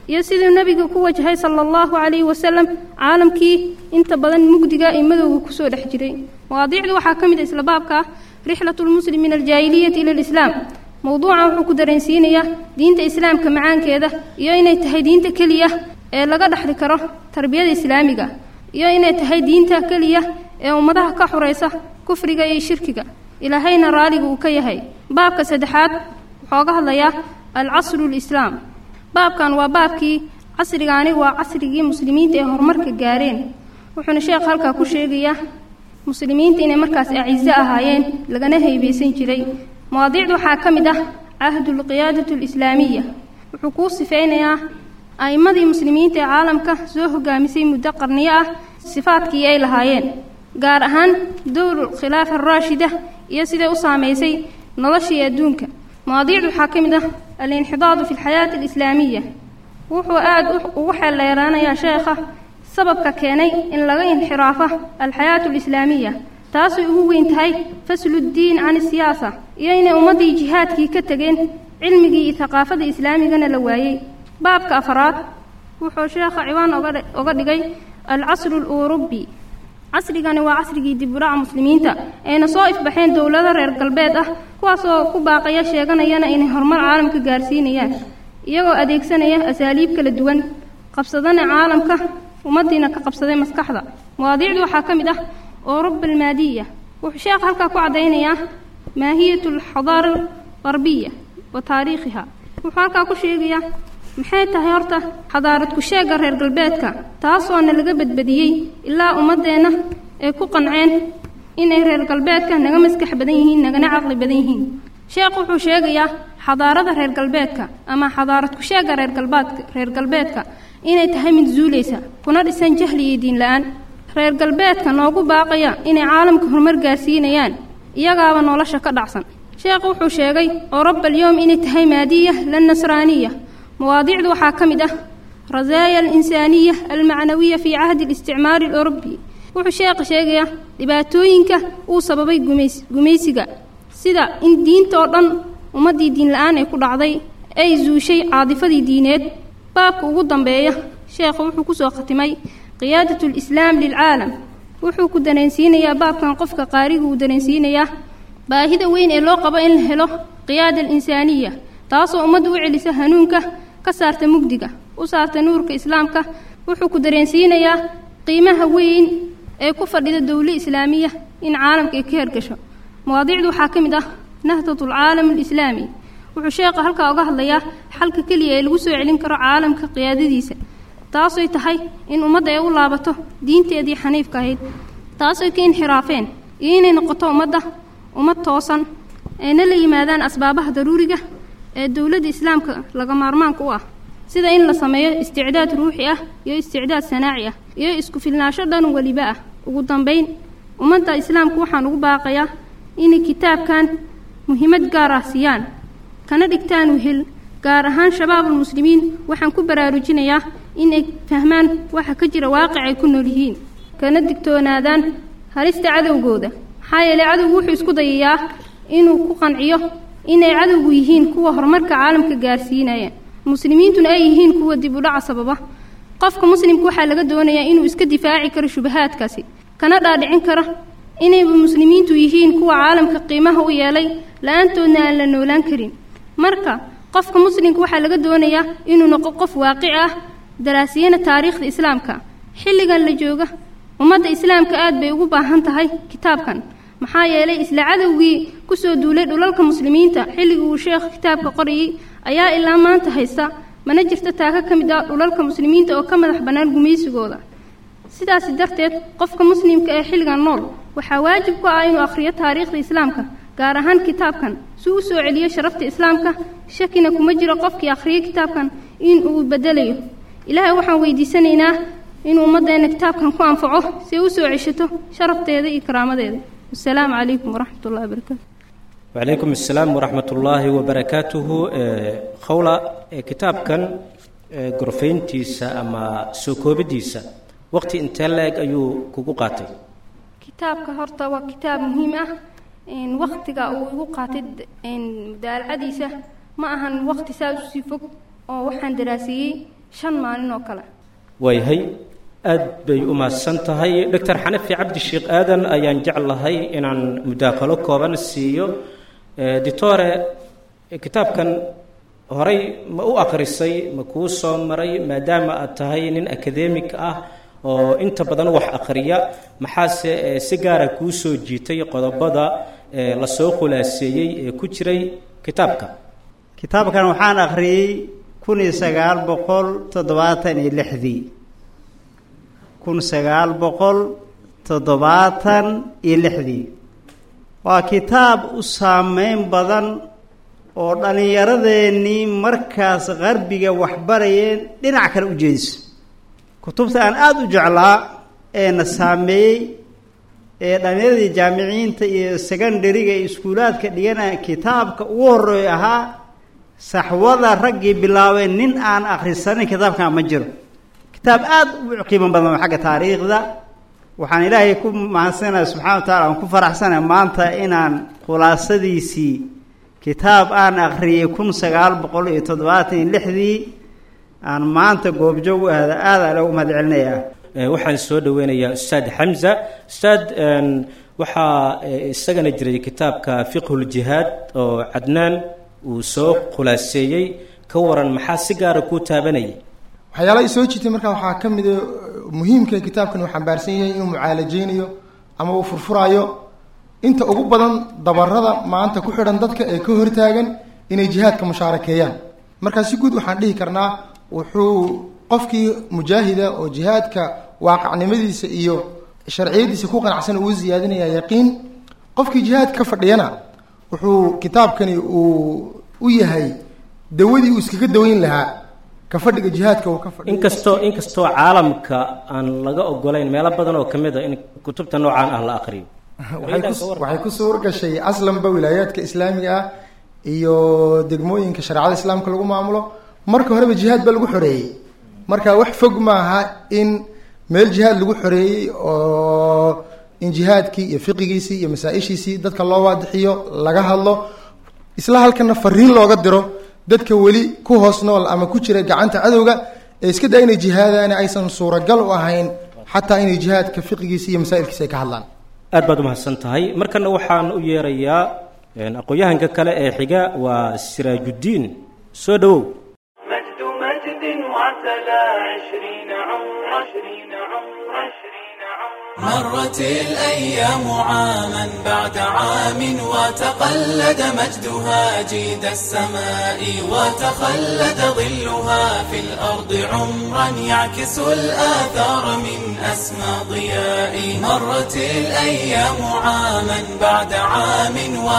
iyo siduu nebiga ku wajahay sala allahu calayhi wasalam caalamkii inta badan mugdiga iyo madowga kusoo dhex jiray mawaadiicdu waxaa ka mid a isla baabka ah rixlatu lmuslim min aljaahiliyati ila alislaam mowduucan wuxuu ku dareensiinayaa diinta islaamka macaankeeda iyo inay tahay diinta keliya ee laga dhexli karo tarbiyada islaamiga iyo inay tahay diinta keliya ee ummadaha ka xuraysa kufriga iyo shirkiga ilaahayna raaliga uu ka yahay baabka saddexaad wuxuu ga hadlayaa alcasru lislaam baabkan waa baabkii casrigaani waa casrigii muslimiinta ee horumarka gaareen wuxuuna sheekh halkaa ku sheegayaa muslimiinta inay markaas acizo ahaayeen lagana haybeysan jiray mawaadiicda waxaa ka mid ah cahdulqiyaadatu alislaamiya wuxuu kuu sifeynayaa a'immadii muslimiinta ee caalamka soo hogaamisay muddo qarniyo ah sifaadkii ay lahaayeen gaar ahaan dowlu khilaafa araashida iyo siday u saamaysay noloshii adduunka mawaadiicdu waxaa ka mid ah alinxidaadu fi alxayaati alislaamiya wuxuu aada ugu xeelleeraanayaa sheekha sababka keenay in laga inxiraafo alxayaatu alislaamiya taasay ugu weyn tahay fasluddiin can isiyaasa iyo inay ummaddii jihaadkii ka tegeen cilmigii iyo haqaafada islaamigana la waayey baabka afraad wuxuu sheekha ciwaan oga dhigay alcasru aluurubi casrigani waa casrigii diburaca muslimiinta ayna soo ifbaxeen dowlado reer galbeed ah kuwaasoo ku baaqaya sheeganayana inay horumar caalamka gaarsiinayaan iyagoo adeegsanaya asaaliib kala duwan qabsadana caalamka ummaddiina ka qabsaday maskaxda mawaadiicdu waxaa ka mid ah oruba almaadiya wuxuu sheekh halkaa ku caddaynayaa maahiyatu alxadaara algarbiya wa taariikhiha wuxuu halkaa ku sheegayaa maxay tahay horta xadaarad ku sheegga reer galbeedka taasoona laga badbadiyey ilaa ummaddeenna ay ku qanceen inay reer galbeedka naga maskax badan yihiin nagana caqli badan yihiin sheekh wuxuu sheegayaa xadaarada reer galbeedka ama xadaarad ku sheegga reer galbeedka reer galbeedka inay tahay mid zuulaysa kuna dhisan jahli iyo diin la-aan reer galbeedka noogu baaqaya inay caalamka horumar gaarsiinayaan iyagaaba nolosha ka dhacsan sheekh wuxuu sheegay oroba alyowm inay tahay maadiya la nasraaniya mawaadiicdu waxaa ka mid ah rasaaya alinsaaniya almacnawiya fii cahdi alisticmaari alurubi wuxuu sheekha sheegayaa dhibaatooyinka uu sababay gumays gumaysiga sida in diinta oo dhan ummaddii diin la-aan ay ku dhacday ay zuushay caadifadii diineed baabka ugu dambeeya sheekhu wuxuu kusoo khatimay qiyaadat alislaam lilcaalam wuxuu ku dareensiinayaa baabkan qofka qaariga uu dareensiinayaa baahida weyn ee loo qabo in la helo qiyaada alinsaaniya taasoo ummadda u celisa hanuunka ka saarta mugdiga u saarta nuurka islaamka wuxuu ku dareensiinayaa qiimaha weyn ee ku fadhida dowlo islaamiya in caalamka ay ka hergasho mawaadiicdu waxaa ka mid ah nahdatu alcaalam alislaami wuxuu sheekha halkaa uga hadlayaa xalka keliya ee lagu soo celin karo caalamka qiyaadadiisa taasay tahay in ummadda ay u laabato diinteedii xaniifka ahayd taasay ka inxiraafeen iyo inay noqoto ummadda ummad toosan ayna la yimaadaan asbaabaha daruuriga ee dowladda islaamka laga maarmaanka u ah sida in la sameeyo isticdaad ruuxi ah iyo isticdaad sanaaci ah iyo isku filnaansho dhan weliba ah ugu dambayn ummadda islaamka waxaan ugu baaqayaa inay kitaabkan muhiimad gaar ah siiyaan kana dhigtaan wehel gaar ahaan shabaabulmuslimiin waxaan ku baraarujinayaa inay fahmaan waxa ka jira waaqic ay ku nool yihiin kana digtoonaadaan halista cadowgooda maxaa yeelay cadowgu wuxuu isku dayayaa inuu ku qanciyo inay cadowgu yihiin kuwa horumarka caalamka gaarsiinaya muslimiintuna ay yihiin kuwa dib u dhaca sababa qofka muslimka waxaa laga doonayaa inuu iska difaaci karo shubahaadkaasi kana dhaadhicin karo inayba muslimiintu yihiin kuwa caalamka qiimaha u yeelay la-aantoodna aan la noolaan karin marka qofka muslimka waxaa laga doonayaa inuu noqo qof waaqici ah daraasiyana taariikhda islaamka xilligan la jooga ummadda islaamka aad bay ugu baahan tahay kitaabkan maxaa yeelay isla cadowgii kusoo duulay dhulalka muslimiinta xilligii uu sheekh kitaabka qorayay ayaa ilaa maanta haysta mana jirta taaka ka mid ah dhulalka muslimiinta oo ka madax bannaan gumaysigooda sidaasi darteed qofka muslimka ee xilligan nool waxaa waajib ku ah inuu akhriyo taariikhda islaamka gaar ahaan kitaabkan si u soo celiyo sharafta islaamka shakina kuma jiro qofkii akhriyay kitaabkan in uu bedelayo ilaahay waxaan weydiisanaynaa inuu ummaddeena kitaabkan ku anfaco si ay u soo ceshato sharafteeda iyo karaamadeeda wasalaamu calaykum waraxmat ullahi wabarakaatu wacalaykum assalaam waraxmat ullaahi wabarakaatuhu khowla kitaabkan gorfayntiisa ama soo koobidiisa waqti intee la-eg ayuu kugu qaatay kitaabka horta waa kitaab muhiim ah waktiga uu igu qaatay mudaalacadiisa ma ahan wakti saas usii fog oo waxaan daraasiyey shan maalin oo kale waayahay aad bay u mahadsan tahay doctor xanafi cabdi sheekh aadan ayaan jeclahay inaan mudaakalo kooban siiyo ditore kitaabkan horay ma u akhrisay ma kuu soo maray maadaama aad tahay nin akademik ah oo inta badan wax akhriya maxaase si gaara kuu soo jiitay qodobada lasoo khulaaseeyey ee ku jiray kitaabka kitaabkan waxaan akhriyey kun iyo sagaal boqol toddobaatan iyo lixdii kun sagaal boqol toddobaatan iyo lixdii waa kitaab u saameyn badan oo dhallinyaradeenii markaas qarbiga waxbarayeen dhinac kale u jeediso kutubta aan aada u jeclaa ee na saameeyey ee dhallinyaradii jaamiciyiinta iyo secondariga iyo iskuulaadka dhiganaya kitaabka ugu horreeyo ahaa saxwada raggii bilaabeen nin aan akhrisanin kitaabkan ma jiro kitaab aada u qiimo badan xagga taariikhda waxaan ilaahay ku mahadsanaya subxana wa tacala aan ku faraxsanaya maanta inaan khulaasadiisii kitaab aan akhriyey kun sagaal boqol iyo toddobaatan iyo lixdii aan maanta goobjoog u ahda aada ale u mahad celinayaa waxaan soo dhaweynayaa ustaad xamza ustaad waxaa isagana jiray kitaabka fiqhuljihaad oo cadnaan uu soo khulaaseeyey ka waran maxaa si gaara kuu taabanayay waxyaalaha isoo jiitay markaa waxaa ka mida muhiimka kitaabkan uu xambaarsan yahay inuu mucaalajeynayo ama uu furfuraayo inta ugu badan dabarada maanta ku xidhan dadka ee ka hortaagan inay jihaadka mushaarakeeyaan markaa si guud waxaan dhihi karnaa wuxuu qofkii mujaahida oo jihaadka waaqacnimadiisa iyo sharciyadiisa ku qanacsan uu ziyaadinaya yaqiin qofkii jihaad ka fadhiyana wuxuu kitaabkani uu u yahay dawadii uu iskaga daweyn lahaa ka fadhiga jihaadka uu ka fadhiyo inkastoo inkastoo caalamka aan laga ogolayn meelo badan oo kamid a in kutubta noocaan ah la aqriyo waxay ku waxay ku suur gashay aslanba wilaayaadka islaamiga ah iyo degmooyinka shareecada islaamka lagu maamulo marka horeba jihaad baa lagu xoreeyey marka wax fog maaha in meel jihaad lagu xoreeyey oo in jihaadkii iyo fiqigiisii iyo masaa-ishiisii dadka loo waadixiyo laga hadlo isla halkana fariin looga diro dadka weli ku hoos nool ama ku jira gacanta cadowga ee iska daa inay jihaadaani aysan suuragal u ahayn xataa inay jihaadka fiqigiisi iyo masaa'ilkiisa ay ka hadlaan aad baad umahadsan tahay markana waxaan u yeerayaa aqoon-yahanka kale ee xiga waa siraajuddiin soo dhowow مجد مجد وعتلى عشرين عمر عشرين عمر عشرين عمر مرت الأيام عاما بعد عام وتقلد مجدها جيد السماء وتخلد ظلها في الأرض عمرا يعكس الآثار من أسمى ضياء مرت الأيام عاما بعد عام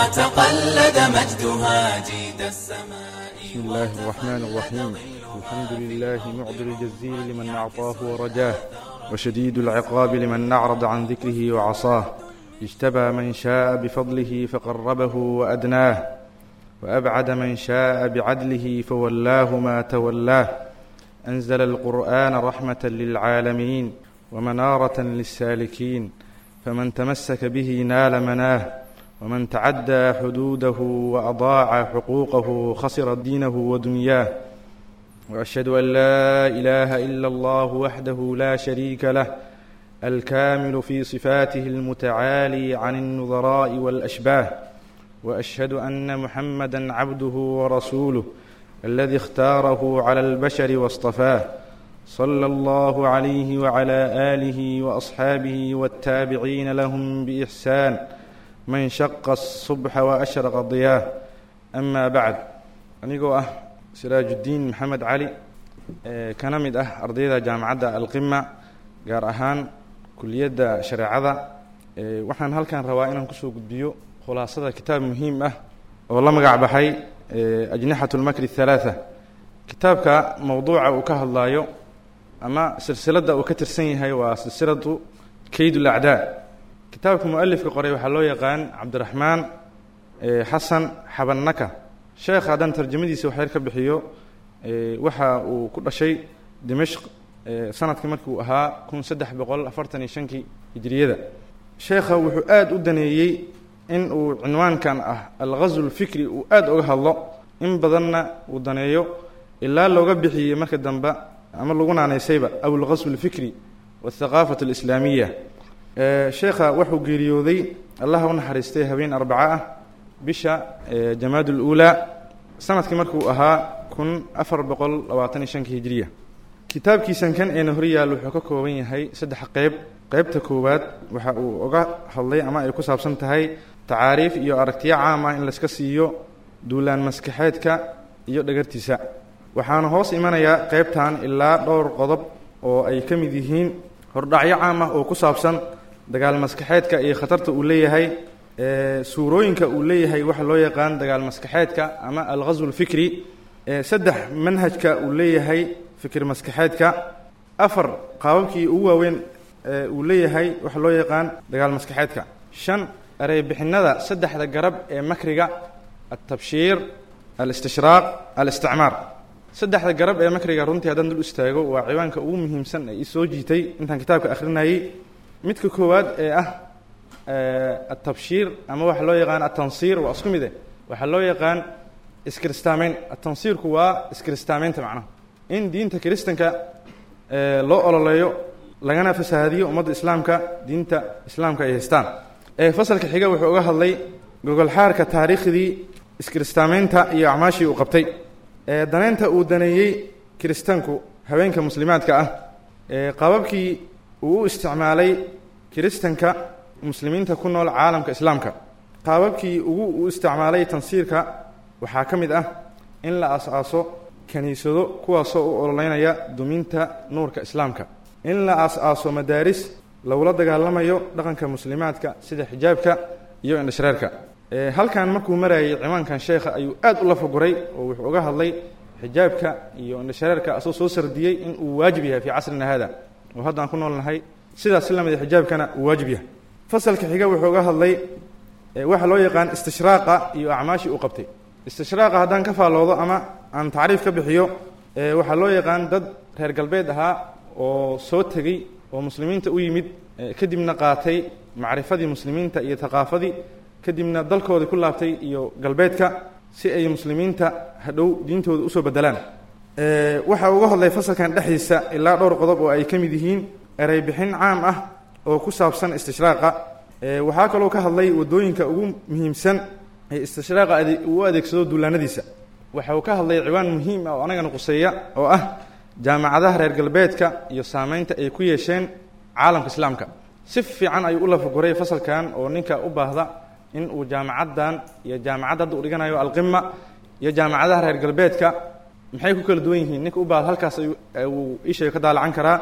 وتقلد مجدها جيد السماء بسم الله الرحمن الرحيم الحمد لله معطي الجزيل لمن أعطاه ورجاه وشديد العقاب لمن أعرض عن ذكره وعصاه اجتبى من شاء بفضله فقربه وأدناه وأبعد من شاء بعدله فولاه ما تولاه أنزل القرآن رحمة للعالمين ومنارة للسالكين فمن تمسك به نال مناه ومن تعدى حدوده وأضاع حقوقه خسر دينه ودنياه وأشهد أن لا إله إلا الله وحده لا شريك له الكامل في صفاته المتعالي عن النظراء والأشباه وأشهد أن محمدا عبده ورسوله الذي اختاره على البشر واصطفاه صلى الله عليه وعلى آله وأصحابه والتابعين لهم بإحسان من شق الصبح وأشرق ضياه أما بعد أنيقو أه سراج الدين محمد علي kana mid ah ardayda jaamacadda alqima gaar ahaan kuliyadda shareecada waxaan halkan rabaa inaan kusoo gudbiyo khulaasada kitaab muhiim ah oo la magac baxay ajnixat lmakri halaatha kitaabka mowduuca uu ka hadlaayo ama silsiladda uu ka tirsan yahay waa silsiladu kayd lacdaa kitaabka mualifka qoray waxaa loo yaqaan cabdiraxmaan xasan xabannaka sheekh haddaan tarjamadiisa waxyar ka bixiyo waxa uu ku dhashay dimashq sanadkii markii uu ahaa kun saddex boqol afartan iyo shankii hijriyada sheekha wuxuu aada u daneeyey in uu cinwaankan ah alghazw lfikri uu aada uga hadlo in badanna uu daneeyo ilaa looga bixiyey marka dambe ama lagu naanaysayba abulqasw alfikri wathaqaafat alislaamiya sheekha wuxuu geeriyooday allah u naxariistay habeen arbaco ah bisha jamaad luulaa sanadkii markuu ahaa kun afar boqol labaatan iyo shanka hijiriya kitaabkiisan kan eena hor yaal wuxuu ka kooban yahay saddex qeyb qeybta koowaad waxa uu uga hadlay ama ay ku saabsan tahay tacaariif iyo aragtiyo caam ah in layska siiyo duulaan maskaxeedka iyo dhagartiisa waxaana hoos imanayaa qeybtan ilaa dhowr qodob oo ay ka mid yihiin hordhacyo caam ah oo ku saabsan dagaal maskaxeedka iyo khatarta uu leeyahay suurooyinka uu leeyahay waxa loo yaqaan dagaal maskaxeedka ama alghasw alfikri saddex manhajka uu leeyahay fikir maskaxeedka afar qaababkii ugu waaweyn uu leeyahay waxa loo yaqaan dagaal maskaxeedka shan ereybixinada saddexda garab ee makriga altabshiir alistishraaq alisticmaar saddexda garab ee makriga runtii haddaan dul istaago waa ciwaanka ugu muhiimsan ee isoo jiitay intaan kitaabka akhrinayay midka koowaad ee ah altabshiir ama waxa loo yaqaan altansiir waa isku mide waxaa loo yaqaan iskiristaameyn atansiirku waa iskiristaameynta macnaha in diinta kiristanka loo ololeeyo lagana fasahaadiyo ummadda islaamka diinta islaamka ay haystaan fasalka xiga wuxuu uga hadlay gogolxaarka taariikhdii iskiristaameynta iyo acmaashii uu qabtay daneynta uu daneeyey kiristanku haweenka muslimaadka ah qababkii uu u isticmaalay kiristanka muslimiinta ku nool caalamka islaamka qaababkii ugu u isticmaalay tansiirka waxaa ka mid ah in la aas-aaso kiniisado kuwaasoo u ololeynaya duminta nuurka islaamka in la aas-aaso madaaris lagula dagaalamayo dhaqanka muslimaadka sida xijaabka iyo indhashareerka halkan markuu marayay ciwaankan sheekha ayuu aad u lafaguray oo wuxuu uga hadlay xijaabka iyo indhashareerka asagoo soo sardiyey in uu waajib yahay fii casrina haada oo haddaan ku noolnahay sidaas si lamida xijaabkana uu waajib yahay fasalka xiga wuxuu uga hadlay waxa loo yaqaan istishraaqa iyo acmaashii uu qabtay istishraaqa haddaan ka faalloodo ama aan tacriif ka bixiyo waxaa loo yaqaan dad reer galbeed ahaa oo soo tegey oo muslimiinta u yimid kadibna qaatay macrifadii muslimiinta iyo thaqaafadii kadibna dalkoodii ku laabtay iyo galbeedka si ay muslimiinta hadhow diintooda usoo bedelaan waxa uga hadlay fasalkan dhexdiisa ilaa dhowr qodob oo ay ka mid yihiin ereybixin caam ah oo ku saabsan istishraaqa waxaa kaloo ka hadlay wadooyinka ugu muhiimsan ee istishraaqa uu u adeegsado duulaanadiisa waxa uu ka hadlay ciwaan muhiim ah oo anagana quseeya oo ah jaamacadaha reer galbeedka iyo saameynta ay ku yeesheen caalamka islaamka si fiican ayuu u lafaguray fasalkan oo ninka u baahda in uu jaamacaddan iyo jaamacadda hadda u dhiganayo alqima iyo jaamacadaha reer galbeedka maxay ku kala duwan yihiin ninka u baahda halkaas uu ishaga ka daalacan karaa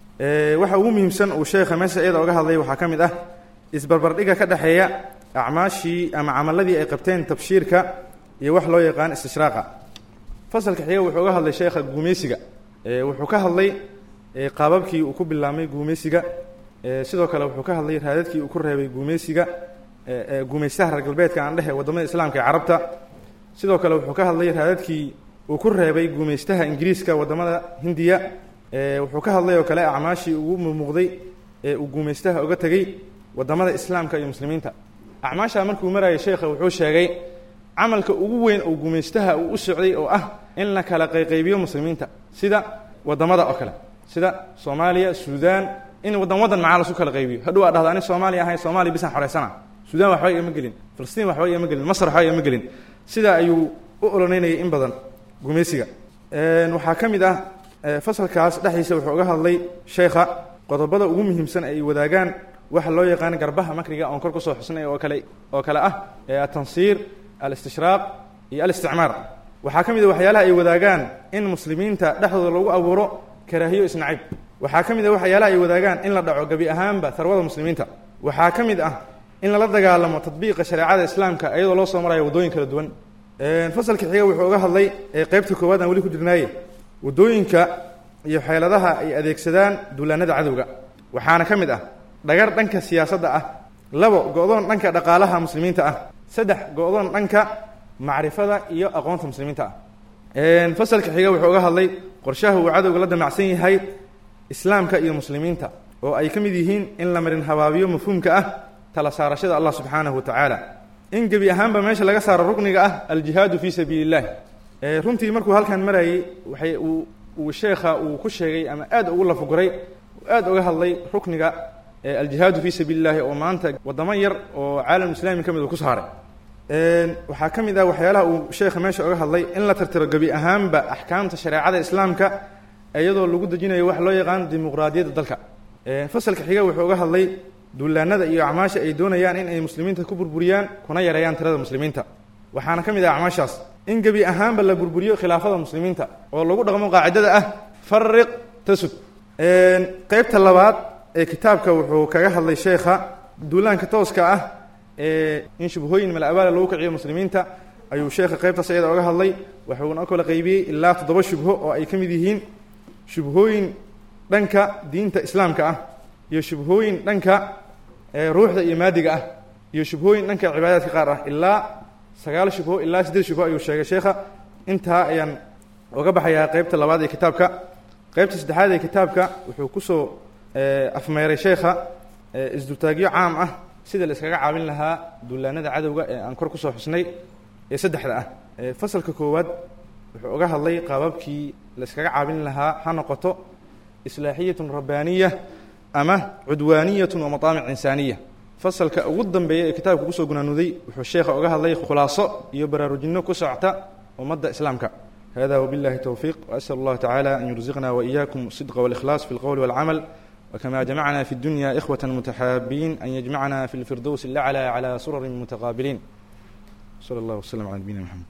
waxa ugu muhiimsan uu sheekha meesha iyada oga hadlay waxaa ka mid ah isbarbardhiga ka dhexeeya acmaashii ama camaladii ay qabteen tabshiirka iyo wax loo yaqaan istishraaqa fasalka xiga wuxuu uga hadlay sheekha guumeysiga wuxuu ka hadlay qaababkii uu ku bilaabmay guumeysiga sidoo kale wuxuu ka hadlay raadadkii uu ku reebay guumeysiga guumeystaha reer galbeedka aan dhehe wadamada islaamka ee carabta sidoo kale wuxuu ka hadlay raadadkii uu ku reebay guumeystaha ingiriiska wadamada hindiya wuxuu ka hadlay oo kale acmaashii ugu mumuuqday ee uu guumeystaha uga tegey wadamada islaamka iyo muslimiinta acmaashaa markuu marayay sheekha wuxuu sheegay camalka ugu weyn oo guumeystaha uu u socday oo ah in la kala qayqaybiyo muslimiinta sida wadamada oo kale sida soomaaliya suudaan in wadan wadan macaa lasu kala qaybiyo hadhow aa dhahda ani soomaaliya ahay soomaaliya bisaan xoreysana suudaan waxba igama gelin filistiin waxba igama gelin masr waxba igama gelin sidaa ayuu u ololeynayay in badan guumeysiga waxaa ka mid ah fasalkaas dhexdiisa wuxuu uga hadlay sheekha qodobada ugu muhiimsan ay wadaagaan waxa loo yaqaan garbaha makriga oon kor kusoo xusnay oo kale oo kale ah atansiir alistishraaq iyo alisticmaar waxaa ka mid a waxyaalaha ay wadaagaan in muslimiinta dhexdooda lagu abuuro karaahiyo isnacayb waxaa ka mid a waxyaalaha ay wadaagaan in la dhaco gebi ahaanba tarwada muslimiinta waxaa ka mid ah in lala dagaalamo tadbiiqa shareecada islaamka iyadoo loo soo marayo waddooyin kala duwan fasalka xiga wuxuu uga hadlay qeybta koowaad aan weli ku jirnaaye waddooyinka iyo xeeladaha ay adeegsadaan duulaanada cadowga waxaana ka mid ah dhagar dhanka siyaasadda ah labo go-doon dhanka dhaqaalaha muslimiinta ah saddex go-doon dhanka macrifada iyo aqoonta muslimiinta ah fasalka xiga wuxuu uga hadlay qorshaha uu cadowga la damacsan yahay islaamka iyo muslimiinta oo ay ka mid yihiin in la marin habaabiyo mafhuumka ah tala saarashada allah subxaanahu wa tacaala in gebi ahaanba meesha laga saaro rukniga ah aljihaadu fii sabiili illahi runtii markuu halkan marayay waxay uu uu sheekha uu ku sheegay ama aad ugu lafuguray aad uga hadlay rukniga aljihaadu fii sabiili llahi oo maanta waddamo yar oo caalam islaami ka mid uu ku saaray waxaa ka mid ah waxyaalaha uu sheekha meesha oga hadlay in la tirtiro gebi ahaanba axkaamta shareecada islaamka iyadoo lagu dejinayo wax loo yaqaan dimuqraadiyadda dalka fasalka xiga wuxuu uga hadlay duulaanada iyo acmaasha ay doonayaan in ay muslimiinta ku burburiyaan kuna yareeyaan tirada muslimiinta waxaana ka mid ah acmaashaas in gebi ahaanba la burburiyo khilaafada muslimiinta oo lagu dhaqmo qaacidada ah fariq tasud qeybta labaad ee kitaabka wuxuu kaga hadlay sheekha duulaanka tooska ah ee in shubhooyin malabaala lagu kiciyo muslimiinta ayuu sheekha qeybtaas iyada oga hadlay wuxuuna kala qaybiyey ilaa toddoba shubho oo ay ka mid yihiin shubhooyin dhanka diinta islaamka ah iyo shubhooyin dhanka ruuxda iyo maadiga ah iyo shubhooyin dhanka cibaadaadka qaar ah ilaa sagaal shubho ilaa siddeed shubho ayuu sheegay sheekha intaa ayaan oga baxayaa qeybta labaad ee kitaabka qeybta saddexaad ee kitaabka wuxuu kusoo afmeeray sheekha isdultaagyo caam ah sida la iskaga caabin lahaa duulaanada cadowga ee aan kor kusoo xusnay ee saddexda ah fasalka koowaad wuxuu oga hadlay qaababkii la iskaga caabin lahaa ha noqoto islaaxiyatun rabbaaniya ama cudwaaniyatun wa mataamic insaaniya fasalka ugu dambeeya ee kitaabka kusoo gunaanuday wuxuu sheekha oga hadlay khulaaso iyo baraarujinno ku socota ummadda islaamka hada wbillahi towfiiq وأsأl اllah tacalى an yurزiqna وإyakum الصدqa والإkhlaص في الqول والcmل وkma جمعna في الdunya إkhوة متxaabiin an yجmعna في الفirdows الأعlى عlى surr متqاabiliin slى اllah وsلم عlى nabiyina mxamed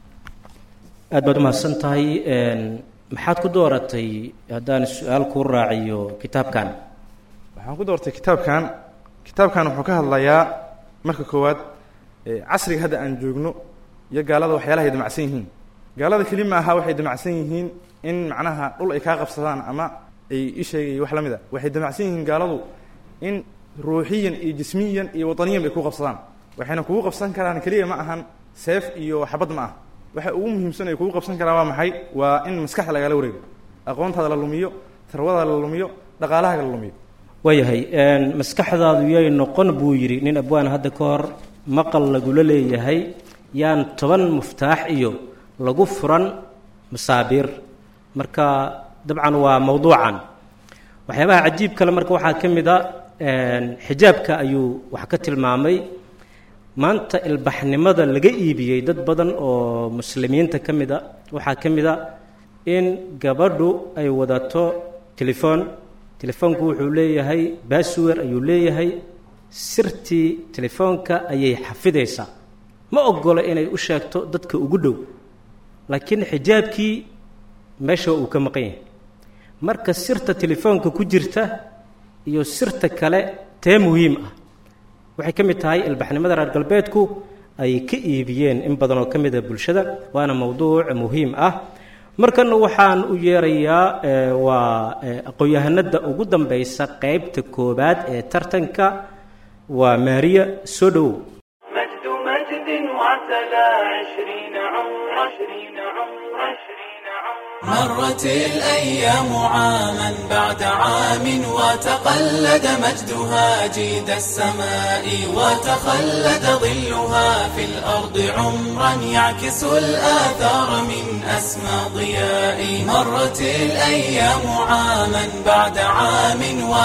aad baad umahadsan tahay maxaad ku dooratay haddaan su-aal kuu raaciyo kitaabkan waxaan ku doortay kitaabkan kitaabkan wuxuu ka hadlayaa marka koowaad casriga hadda aan joogno iyo gaalada waxyaalaha ay damacsan yihiin gaalada keli ma aha waxay damacsan yihiin in macnaha dhul ay kaa qabsadaan ama ay isheegay wax la mid a waxay damacsan yihiin gaaladu in ruuxiyan iyo jismiyan iyo wataniyan bay ku qabsadaan waxayna kugu qabsan karaan keliya ma ahan seef iyo xabad ma ah waxa ugu muhiimsan ay kugu qabsan karaan waa maxay waa in maskaxda lagala wareego aqoontaada la lumiyo tarwadaada la lumiyo dhaqaalahaaga la lumiyo waayahay maskaxdaadu yay noqon buu yidhi nin abwaan hadda ka hor maqal lagula leeyahay yaan toban muftaax iyo lagu furan masaabiir marka dabcan waa mowduucan waxyaabaha cajiib kale marka waxaa ka mid a xijaabka ayuu wax ka tilmaamay maanta ilbaxnimada laga iibiyey dad badan oo muslimiinta ka mid a waxaa ka mid a in gabadhu ay wadato telefoon telefoonku wuxuu leeyahay baswer ayuu leeyahay sirtii telefoonka ayay xafidaysaa ma ogolo inay u sheegto dadka ugu dhow laakiin xijaabkii meesha uu ka maqan yahay marka sirta telefoonka ku jirta iyo sirta kale tee muhiim ah waxay ka mid tahay ilbaxnimada reer galbeedku ay ka iibiyeen in badan oo ka mid a bulshada waana mowduuc muhiim ah markana waxaan u yeerayaa waa aqoon-yahanada ugu dambaysa qeybta koobaad ee tartanka waa maariya soo dhowow مجد مجد وعتلى عشرين عمر عشرين عمر عشرين عمر مرت الأيام عاما بعد عام وتقلد مجدها جيد السماء وتخلد ظلها في الأرض عمرا يعكس الآثار من أسمى ضياء مرت الأيام عاما بعد عام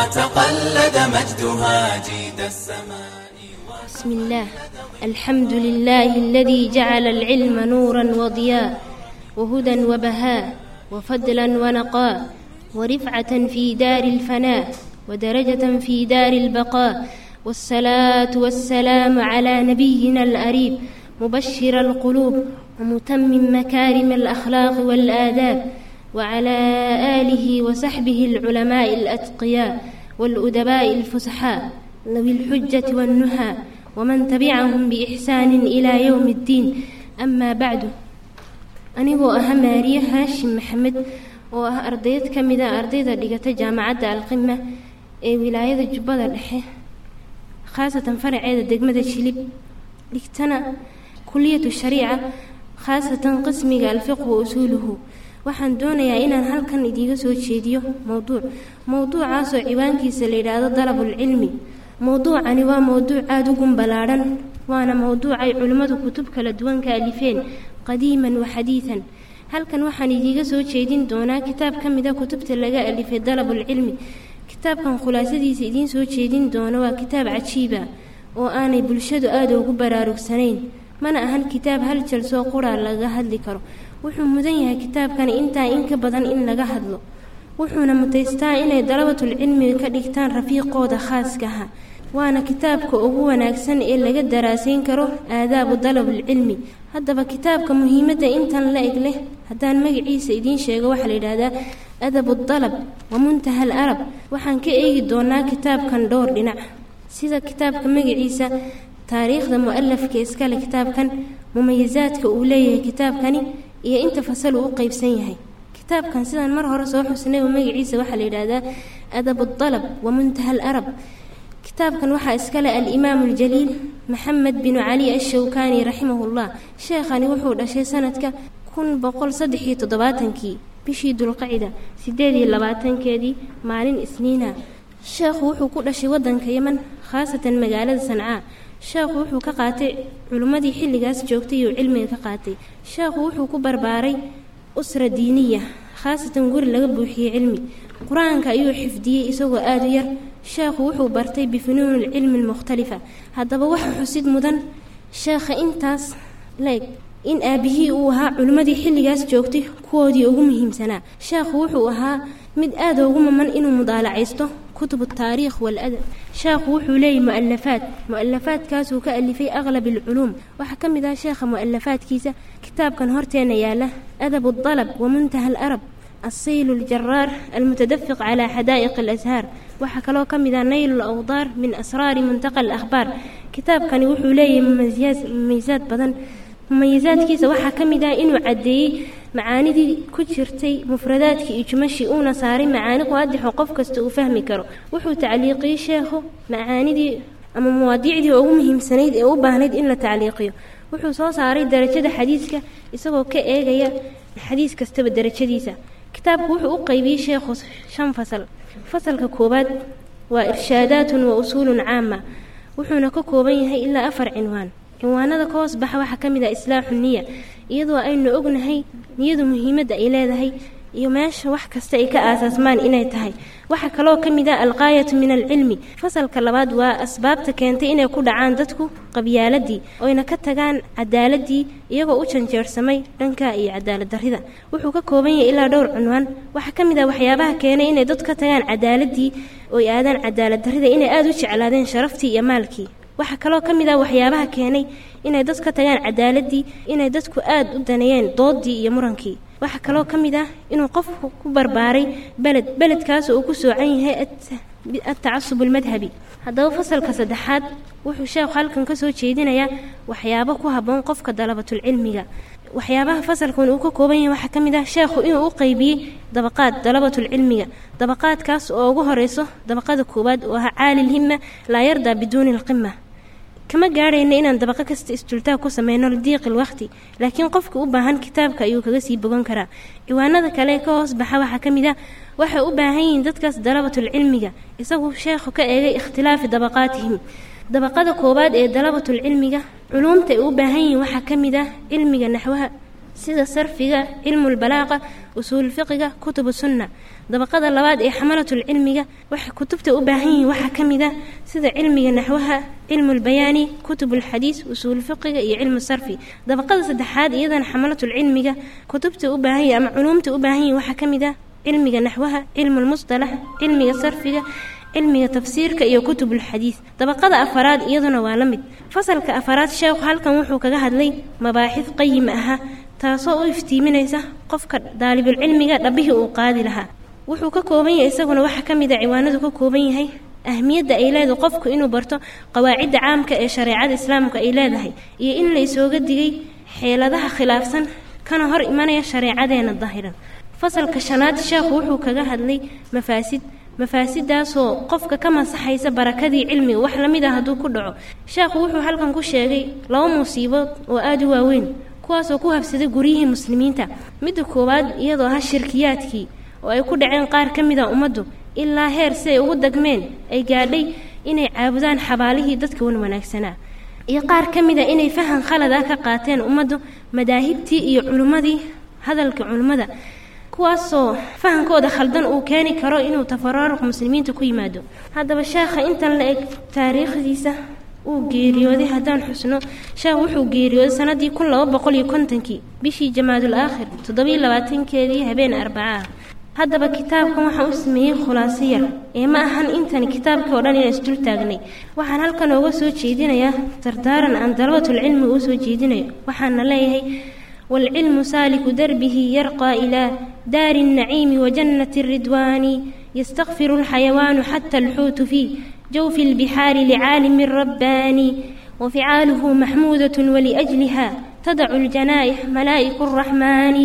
وتقلد مجدها جيد السماء بسم الله الحمد لله الذي جعل العلم نورا وضياء وهدى وبهاء وفضلا ونقاء ورفعة في دار الفناء ودرجة في دار البقاء والصلاة والسلام على نبينا الأريب مبشر القلوب ومتمم مكارم الأخلاق والآداب وعلى آله وصحبه العلماء الأتقياء والأدباء الفسحاء ذوي الحجة والنهى ومن تبعهم بإحسان إلى يوم الدين أما بعد anigoo ah maariye haashim maxamed oo ah ardayd ka mid a ardayda dhigata jaamacadda alqima ee wilaayada jubbada dhexe khaasatan faraceeda degmada jilib dhigtana kuliyatu shariica khaasatan qismiga alfiqhu wa usuuluhu waxaan doonayaa inaan halkan idiiga soo jeediyo mowduuc mowduucaasoo ciwaankiisa la yidhaahdo dalabulcilmi mowduucani waa mowduuc aada u gunballaadhan waana mowduuc ay culimmadu kutub kala duwan ka alifeen qadiiman wa xadiidan halkan waxaan idiiga soo jeedin doonaa kitaab ka mid a kutubta laga alifay dalabulcilmi kitaabkan khulaasadiisa idiin soo jeedin doono waa kitaab cajiiba oo aanay bulshadu aada ugu baraarugsanayn mana ahan kitaab hal jalsoo quraa laga hadli karo wuxuu mudan yahay kitaabkani intaa in ka badan in laga hadlo wuxuuna mutaystaa inay dalabatulcilmiga ka dhigtaan rafiiqooda khaaskaha waana kitaabka ugu wanaagsan ee laga daraasayn karo aadaabu dalabulcilmi haddaba kitaabka muhiimadda intan la eg leh haddaan magaciisa idiin sheego waxaa la yidhaahdaa adabu dalab wa muntaha al arab waxaan ka eegi doonaa kitaabkan dhowr dhinac sida kitaabka magaciisa taariikhda mu-alafka iskale kitaabkan mumayisaadka uu leeyahay kitaabkani iyo inta fasal uu u qeybsan yahay kitaabkan sidaan mar hore soo xusnay oo magaciisa waxaa la yidhaahdaa adabu dalab wa muntaha al arab kitaabkan waxaa iskale alimaamu aljaliil maxamed binu cali ashawkaani raximahullah sheekhani wuxuu dhashay sanadka kun boqol saddex iyo toddobaatankii bishii dulqacida sideed iyo labaatankeedii maalin isniina sheekhu wuxuu ku dhashay waddanka yeman khaasatan magaalada sancaa sheekhu wuxuu ka qaatay culimmadii xilligaas joogtay uu cilmiga ka qaatay sheekhu wuxuu ku barbaaray usra diiniya khaasatan guri laga buuxiyey cilmi qur-aanka ayuu xifdiyey isagoo aada u yar sheekhu wuxuu bartay bifunuuni lcilmi almukhtalifa haddaba waxa xusid mudan sheekha intaas leeg in aabihii uu ahaa culimmadii xilligaas joogtay kuwoodii ugu muhiimsanaa sheekhu wuxuu ahaa mid aada ugu maman inuu mudaalacaysto kutubu taariikh waladab sheekhu wuxuu leeyahy mu-alafaad mu-alafaadkaasuu ka alifay aqlab alculuum waxaa ka mid ah sheekha mu-alafaadkiisa kitaabkan horteena yaala adabu dalab wa muntaha alarab الصيل الجرار المتدفق على حدائق الأزهار waxaa kaloo ka mid ah nayl alawdaar min asraari muntaqa alakhbaar kitaabkani wuxuu leeyahay mumayisaad badan mumayisaadkiisa waxaa ka mid ah inuu caddeeyey macaanidii ku jirtay mufradaadkii iyo jumashii uuna saaray macaani qaadixo qof kasta uu fahmi karo wuxuu tacliiqiyey sheekhu macaanidii ama mawaadiicdii ugu muhiimsanayd ee u baahnayd in la tacliiqiyo wuxuu soo saaray darajada xadiiska isagoo ka eegaya xadiis kastaba darajadiisa kitaabku wuxuu u qeybiyey sheekhu shan fasal fasalka koowaad waa irshaadaatun wa usuulun caama wuxuuna ka kooban yahay ilaa afar cinwaan cinwaanada ka hoos baxa waxaa ka mid ah islaaxu niya iyadoo aynu ognahay niyadu muhiimadda ay leedahay iyo meesha wax kasta ay ka aasaasmaan inay tahay waxaa kaloo ka mid ah alqaayatu min alcilmi fasalka labaad waa asbaabta keentay inay ku dhacaan dadku qabyaaladii oyna ka tagaan cadaaladii iyagoo u janjeersamay dhanka iyo cadaalad darrida wuxuu ka kooban yahay ilaa dhowr cunwaan waxaa ka mid ah waxyaabaha keenay inay dadku ka tagaan cadaaladii oy aadaan cadaalad darrida inay aada u jeclaadeen sharaftii iyo maalkii waxaa kaloo ka mid ah waxyaabaha keenay inay dad ka tagaan cadaaladii inay dadku aada u daneeyeen doodii iyo murankii waxaa kaloo ka mid ah inuu qofku ku barbaaray beled beledkaas uu ku soocan yahay atacasub almadhabi haddaba fasalka saddexaad wuxuu sheekhu halkan ka soo jeedinayaa waxyaabo ku habboon qofka dalabatulcilmiga waxyaabaha fasalkan uu ka kooban yahay waxaa ka mid ah sheekhu inuu u qeybiyey dabaqaad dalabatulcilmiga dabaqaadkaas oo ugu horeyso dabaqada koowaad oo ahaa caali lhima laa yardaa biduuni alqima kama gaadhayna inaan dabaqo kasta isdultaag ku sameyno lidiiqi lwaqti laakiin qofka u baahan kitaabka ayuu kaga sii bogan karaa ciwaanada kale ka hoos baxa waxaa ka mid ah waxay u baahan yihiin dadkaas dalabatulcilmiga isagu sheekhu ka eegay ikhtilaafi dabaqaatihim dabaqada koowaad ee dalabatulcilmiga culuumta ay u baahan yihiin waxaa ka mid ah cilmiga naxwaha sida sarfiga cilmulbalaaqa usuulfiqiga kutubu sunna dabaqada labaad ee xamalatulcilmiga waxay kutubta u baahan yihiin waxaa ka mid ah sida cilmiga naxwaha cilmulbayaani kutubulxadiis usuulfiqiga iyo cilmu sarfi dabaqada saddexaad iyadana xamalatulcilmiga kutubta u baahan yihin ama culuumta u baahan yihin waxaa ka mid ah cilmiga naxwaha cilmulmusطalax cilmiga sarfiga cilmiga tafsiirka iyo kutubulxadiis dabaqada afaraad iyaduna waa la mid fasalka afaraad sheekhu halkan wuxuu kaga hadlay mabaaxid qayim aha taasoo u iftiiminaysa qofka daalibulcilmiga dhabbihii uu qaadi lahaa wuxuu ka kooban yahay isaguna waxaa ka mid a ciwaanadu ka kooban yahay ahmiyadda ay leedahay qofku inuu barto qawaacidda caamka ee shareecada islaamka ay leedahay iyo in la isooga digay xeeladaha khilaafsan kana hor imanaya shareecadeena dahiran fasalka shanaad sheekhu wuxuu kaga hadlay mafaasid mafaasidaasoo qofka ka masaxaysa barakadii cilmiga wax la mid ah hadduu ku dhaco sheekhu wuxuu halkan ku sheegay laba musiibood oo aada u waaweyn kuwaasoo ku habsaday guryihii muslimiinta midda koowaad iyadoo ah shirkiyaadkii oo ay ku dhaceen qaar ka mid a ummaddu ilaa heer si ay ugu dagmeen ay gaadhay inay caabudaan xabaalihii dadka wan wanaagsanaa iyo qaar ka mid a inay fahan khalad ah ka qaateen ummaddu madaahibtii iyo culimmadii hadalka culimmada kuwaasoo fahankooda khaldan uu keeni karo inuu tafaraaruq muslimiinta ku yimaado haddaba sheekha intan la eg taariikhdiisa uu geeriyooday haddaan xusno sheekh wuxuu geeriyooday sanadii kun laba boqol iyo kontonkii bishii jamaadul aakhir toddobiyo labaatankeedii habeen arbaca ah haddaba kitaabkan waxaan u sameeyey khulaaso yar ee ma ahan intani kitaabkii oo dhan inaan isdul taagnay waxaan halkan ooga soo jeedinayaa dardaaran aan dalabatulcilmi uu soo jeedinayo waxaana leeyahay والعلم سالك دربه يرقى إلى دار النعيم وجنة الرضوان يستغفر الحيوان حتى الحوت في جوف البحار لعالم رباني وفعاله محمودة ولأجلها تدع الجنائح ملائك الرحمن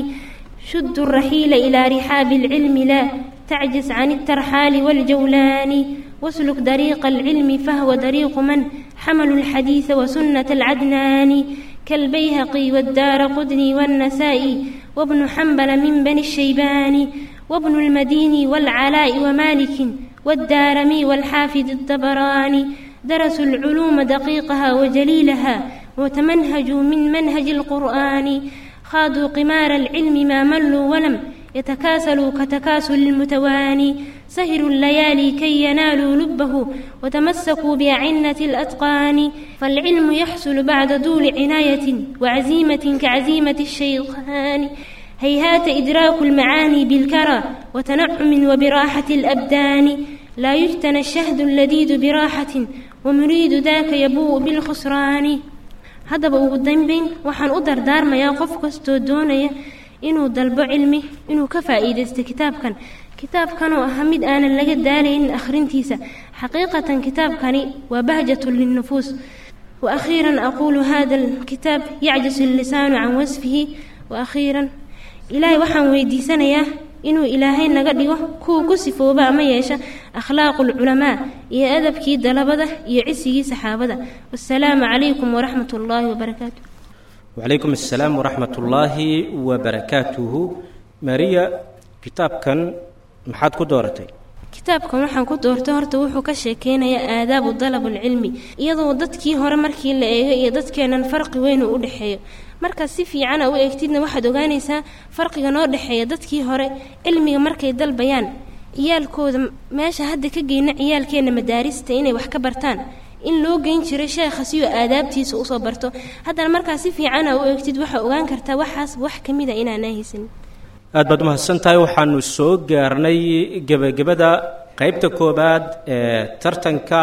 شد الرحيل إلى رحاب العلم لا تعجز عن الترحال والجولان واسلك طريق العلم فهو طريق من حملوا الحديث وسنة العدنان كالبيهقي والدار قدني والنسائي وابن حنبل من بني الشيبان وابن المديني والعلاء ومالك والدارمي والحافظ الطبراني درسوا العلوم دقيقها وجليلها وتمنهجوا من منهج القرآن خاضوا قمار العلم ما ملوا ولم يتكاسلوا كتكاسل المتواني سهروا الليالي كي ينالوا لبه وتمسكوا بأعنة الأتقان فالعلم يحصل بعد طول عناية وعزيمة كعزيمة الشيطان هيهات إدراك المعاني بالكرى وتنعم وبراحة الأبدان لا يجتنى الشهد اللذيذ براحة ومريد ذاك يبوء بالخسران haddaba ugu dambeyn waxaan u dardaarmayaa qof kastoo doonaya inuu dalbo cilmi inuu ka faa'iidaysto kitaabkan kitaabkan oo ah mid aanan laga daalaynin akhrintiisa xaqiiqatan kitaabkani waa bahjatun linnufuus wa akhiiran aquulu hada alkitaab yacjisu allisaanu can wasfihi wa akhiiran ilaahay waxaan weydiisanayaa inuu ilaahay naga dhigo kuwa ku sifooba ama yeesha akhlaaqu lculamaa iyo adabkii dalabada iyo cisigii saxaabada wasalaamu calaykum waraxmat ullaahi wabarakaatu wacalaykum assalaam waraxmat ullaahi wabarakaatuhu mariya kitaabkan maxaad ku dooratay kitaabkan waxaan ku doortay horta wuxuu ka sheekeynayaa aadaabu dalabulcilmi iyadoo dadkii hore markii la eego iyo dadkeennan farqi weyn uu u dhexeeyo markaad si fiicana u eegtidna waxaad ogaanaysaa farqiga noo dhexeeya dadkii hore cilmiga markay dalbayaan ciyaalkooda meesha hadda ka geyna ciyaalkeenna madaarista inay wax ka bartaan in loo geyn jiray sheekha si uu aadaabtiisa usoo barto haddana markaa si fiicana u eegtid waxaa ogaan kartaa waxaas wax ka mida inaanaa haysanin aad baad umahadsan tahay waxaanu soo gaarnay gebagabada qeybta koobaad ee tartanka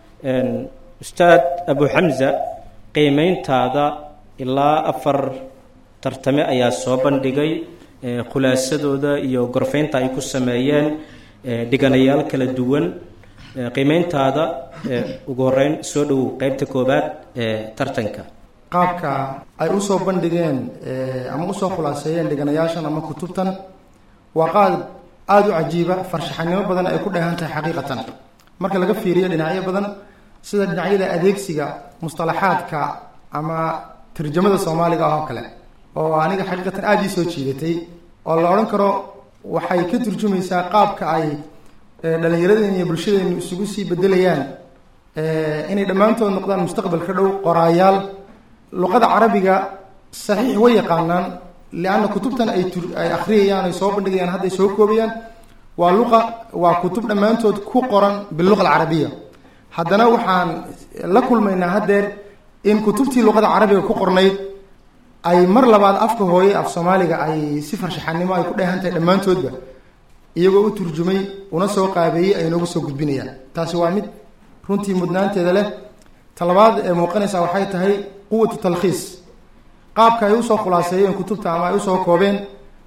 ustaad abu xamza qiimeyntaada ilaa afar tartame ayaa soo bandhigay khulaasadooda iyo gorfeynta ay ku sameeyeen dhiganayaal kala duwan qiimeyntaada ugu horeyn soo dhowow qeybta koobaad ee tartanka qaabka ay usoo bandhigeen ama usoo khulaaseeyeen dhiganayaashan ama kutubtan waa qaad aada u cajiiba farshaxanimo badan ay ku dheehan tahay xaqiiqatan marka laga fiiriyo dhinacyo badan sida dhinacyada adeegsiga mustalaxaadka ama tarjamada soomaaliga ah oo kale oo aniga xaqiiqatan aada ii soo jiidatay oo la odhan karo waxay ka turjumaysaa qaabka ay dhallinyaradeen iyo bulshadeenu isugu sii bedelayaan inay dhammaantood noqdaan mustaqbalka dhow qoraayaal luqada carabiga saxiix way yaqaanaan lianna kutubtan ay tur ay akhriyayaan ay soo bandhigayaan hadday soo koobayaan waa luqa waa kutub dhammaantood ku qoran biluqa alcarabiya haddana waxaan la kulmaynaa haddeer in kutubtii luqada carabiga ku qornayd ay mar labaad afka hooye af soomaaliga ay si farshaxanimo ay ku dheehan tahay dhammaantoodba iyagoo u turjumay una soo qaabeeyey ay noogu soo gudbinayaan taasi waa mid runtii mudnaanteeda leh talabaad ee muuqanaysaa waxay tahay quwatu talkhiis qaabka ay usoo khulaaseeyeen kutubta ama ay usoo koobeen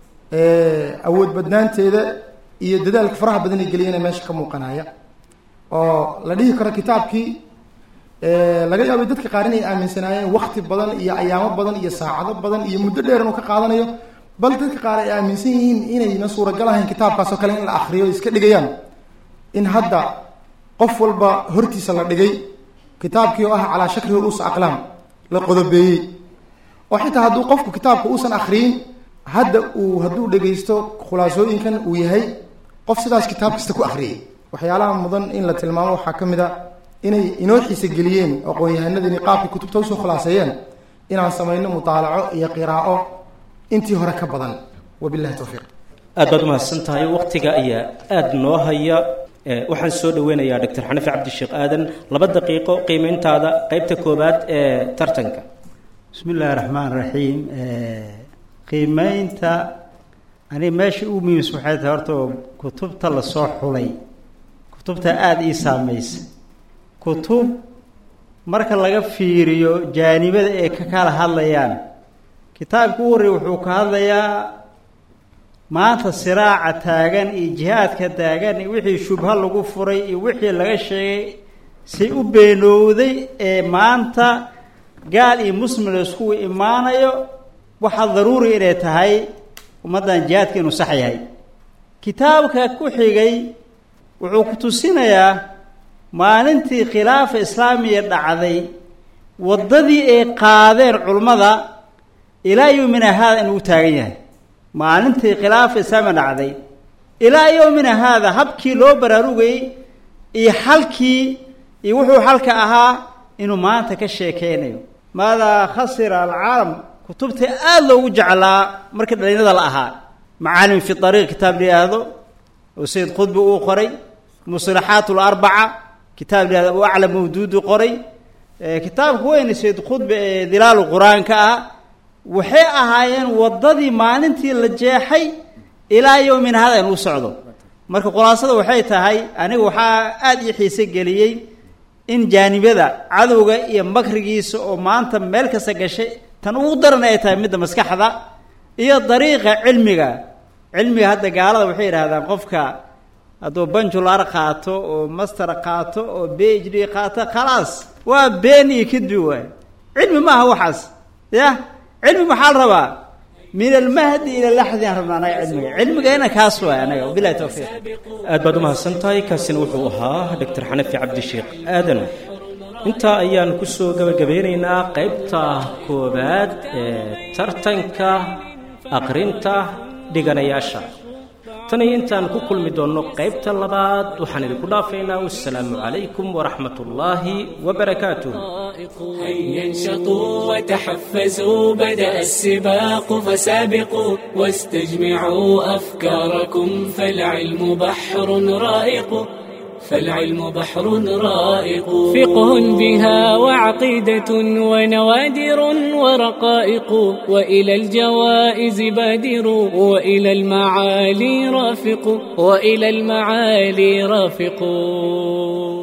awood badnaanteeda iyo dadaalka faraha badan ay geliyeen ee meesha ka muuqanaya oo la dhihi karo kitaabkii laga yaabay dadka qaar inay aaminsanaayeen wakti badan iyo ayaamo badan iyo saacado badan iyo muddo dheer inuu ka qaadanayo bal dadka qaar ay aaminsan yihiin inayna suuragal ahayn kitaabkaas oo kale in la akriyo iska dhigayaan in hadda qof walba hortiisa la dhigay kitaabkii oo ah calaa shakri ru'uus aqlaam la qodobeeyey oo xitaa hadduu qofku kitaabka uusan akriyin hadda uu hadduu dhegaysto khulaasooyinkan uu yahay qof sidaas kitaab kasta ku akriyay waxyaalaha mudan in la tilmaamo waxaa ka mid a inay inoo xiise geliyeen aqoon-yahanadani qaabkay kutubta usoo khulaaseeyeen inaan samayno mutaalaco iyo qiraa'o intii hore ka badan wabillahi towfiiq aad baad umahadsan tahay waktiga ayaa aada noo haya waxaan soo dhaweynayaa doctor xanafi cabdisheekh aadan laba daqiiqo qiimeyntaada qeybta koowaad ee tartanka bismi illaahi raxmaan raxiim qiimeynta aniga meesha ugu muhiimsa waxay tahay horta kutubta lasoo xulay kutubta aada ii saamaysa kutub marka laga fiiriyo jaanibada ay ka kala hadlayaan kitaabka u horreey wuxuu ka hadlayaa maanta siraaca taagan iyo jihaadka taagan iyo wixii shubha lagu furay iyo wixii laga sheegay say u beenowday ee maanta gaal iyo muslim la iskugu imaanayo waxaa daruuri inay tahay ummaddan jihaadka inuu sax yahay kitaabka ku xigay wuxuu ku tusinayaa maalintii khilaafa islaamiya dhacday waddadii ay qaadeen culummada ilaa yowmina haada inuu u taagan yahay maalintii khilaafa islaamiya dhacday ilaa yowmina haada habkii loo baraarugayey iyo xalkii iyo wuxuu xalka ahaa inuu maanta ka sheekeynayo maadaa khasira alcaalam kutubta aada loogu jeclaa markii dhalinyada la ahaa macaalim fi ariiq kitaab la yidhaahdo oo sayid qudbi uu qoray musalaxaat larbaca kitaab la yihahdo u aclam mawduudu qoray kitaabka weyn sayid qudbi ee dilaalu qur-aanka ah waxay ahaayeen waddadii maalintii la jeexay ilaa yowmin hada inuu socdo marka khulaasada waxay tahay aniga waxaa aada ii xiise geliyey in jaanibada cadowga iyo makrigiisa oo maanta meel kasta gashay tan ugu daran ay tahay midda maskaxda iyo dariiqa cilmiga cilmiga hadda gaalada waxay yidhahdaan qofka hadduu banjular qaato oo master qaato oo b h d qaato khalaas waa been iyo kadbi waay cilmi maaha waxaas ya cilmi maxaa la rabaa min almahdi ila laxdi aan rabna anaga cilmiga cilmigayna kaas waay anaga wabilahi towfiiq aad baad umahadsan tahay kaasina wuxuu ahaa doctor xanafi cabdisheekh aadan intaa ayaan kusoo gabagabeynaynaa qaybta koowaad ee tartanka aqrinta dhiganayaasha tan iyo intaan ku kulmi doonno qaybta labaad waxaan idinku dhaafaynaa wassalaamu calaykum waraxmat ullaahi wabarakaatuh هيا انشطوا وتحفزوا بدأ السباق فسابقوا واستجمعوا أفكاركم فالعلم بحر رائق فالعلم بحر رائق فقه بها وعقيدة ونوادر ورقائق وإلى الجوائز بادر وإلى المعالي رافق وإلى المعالي رافق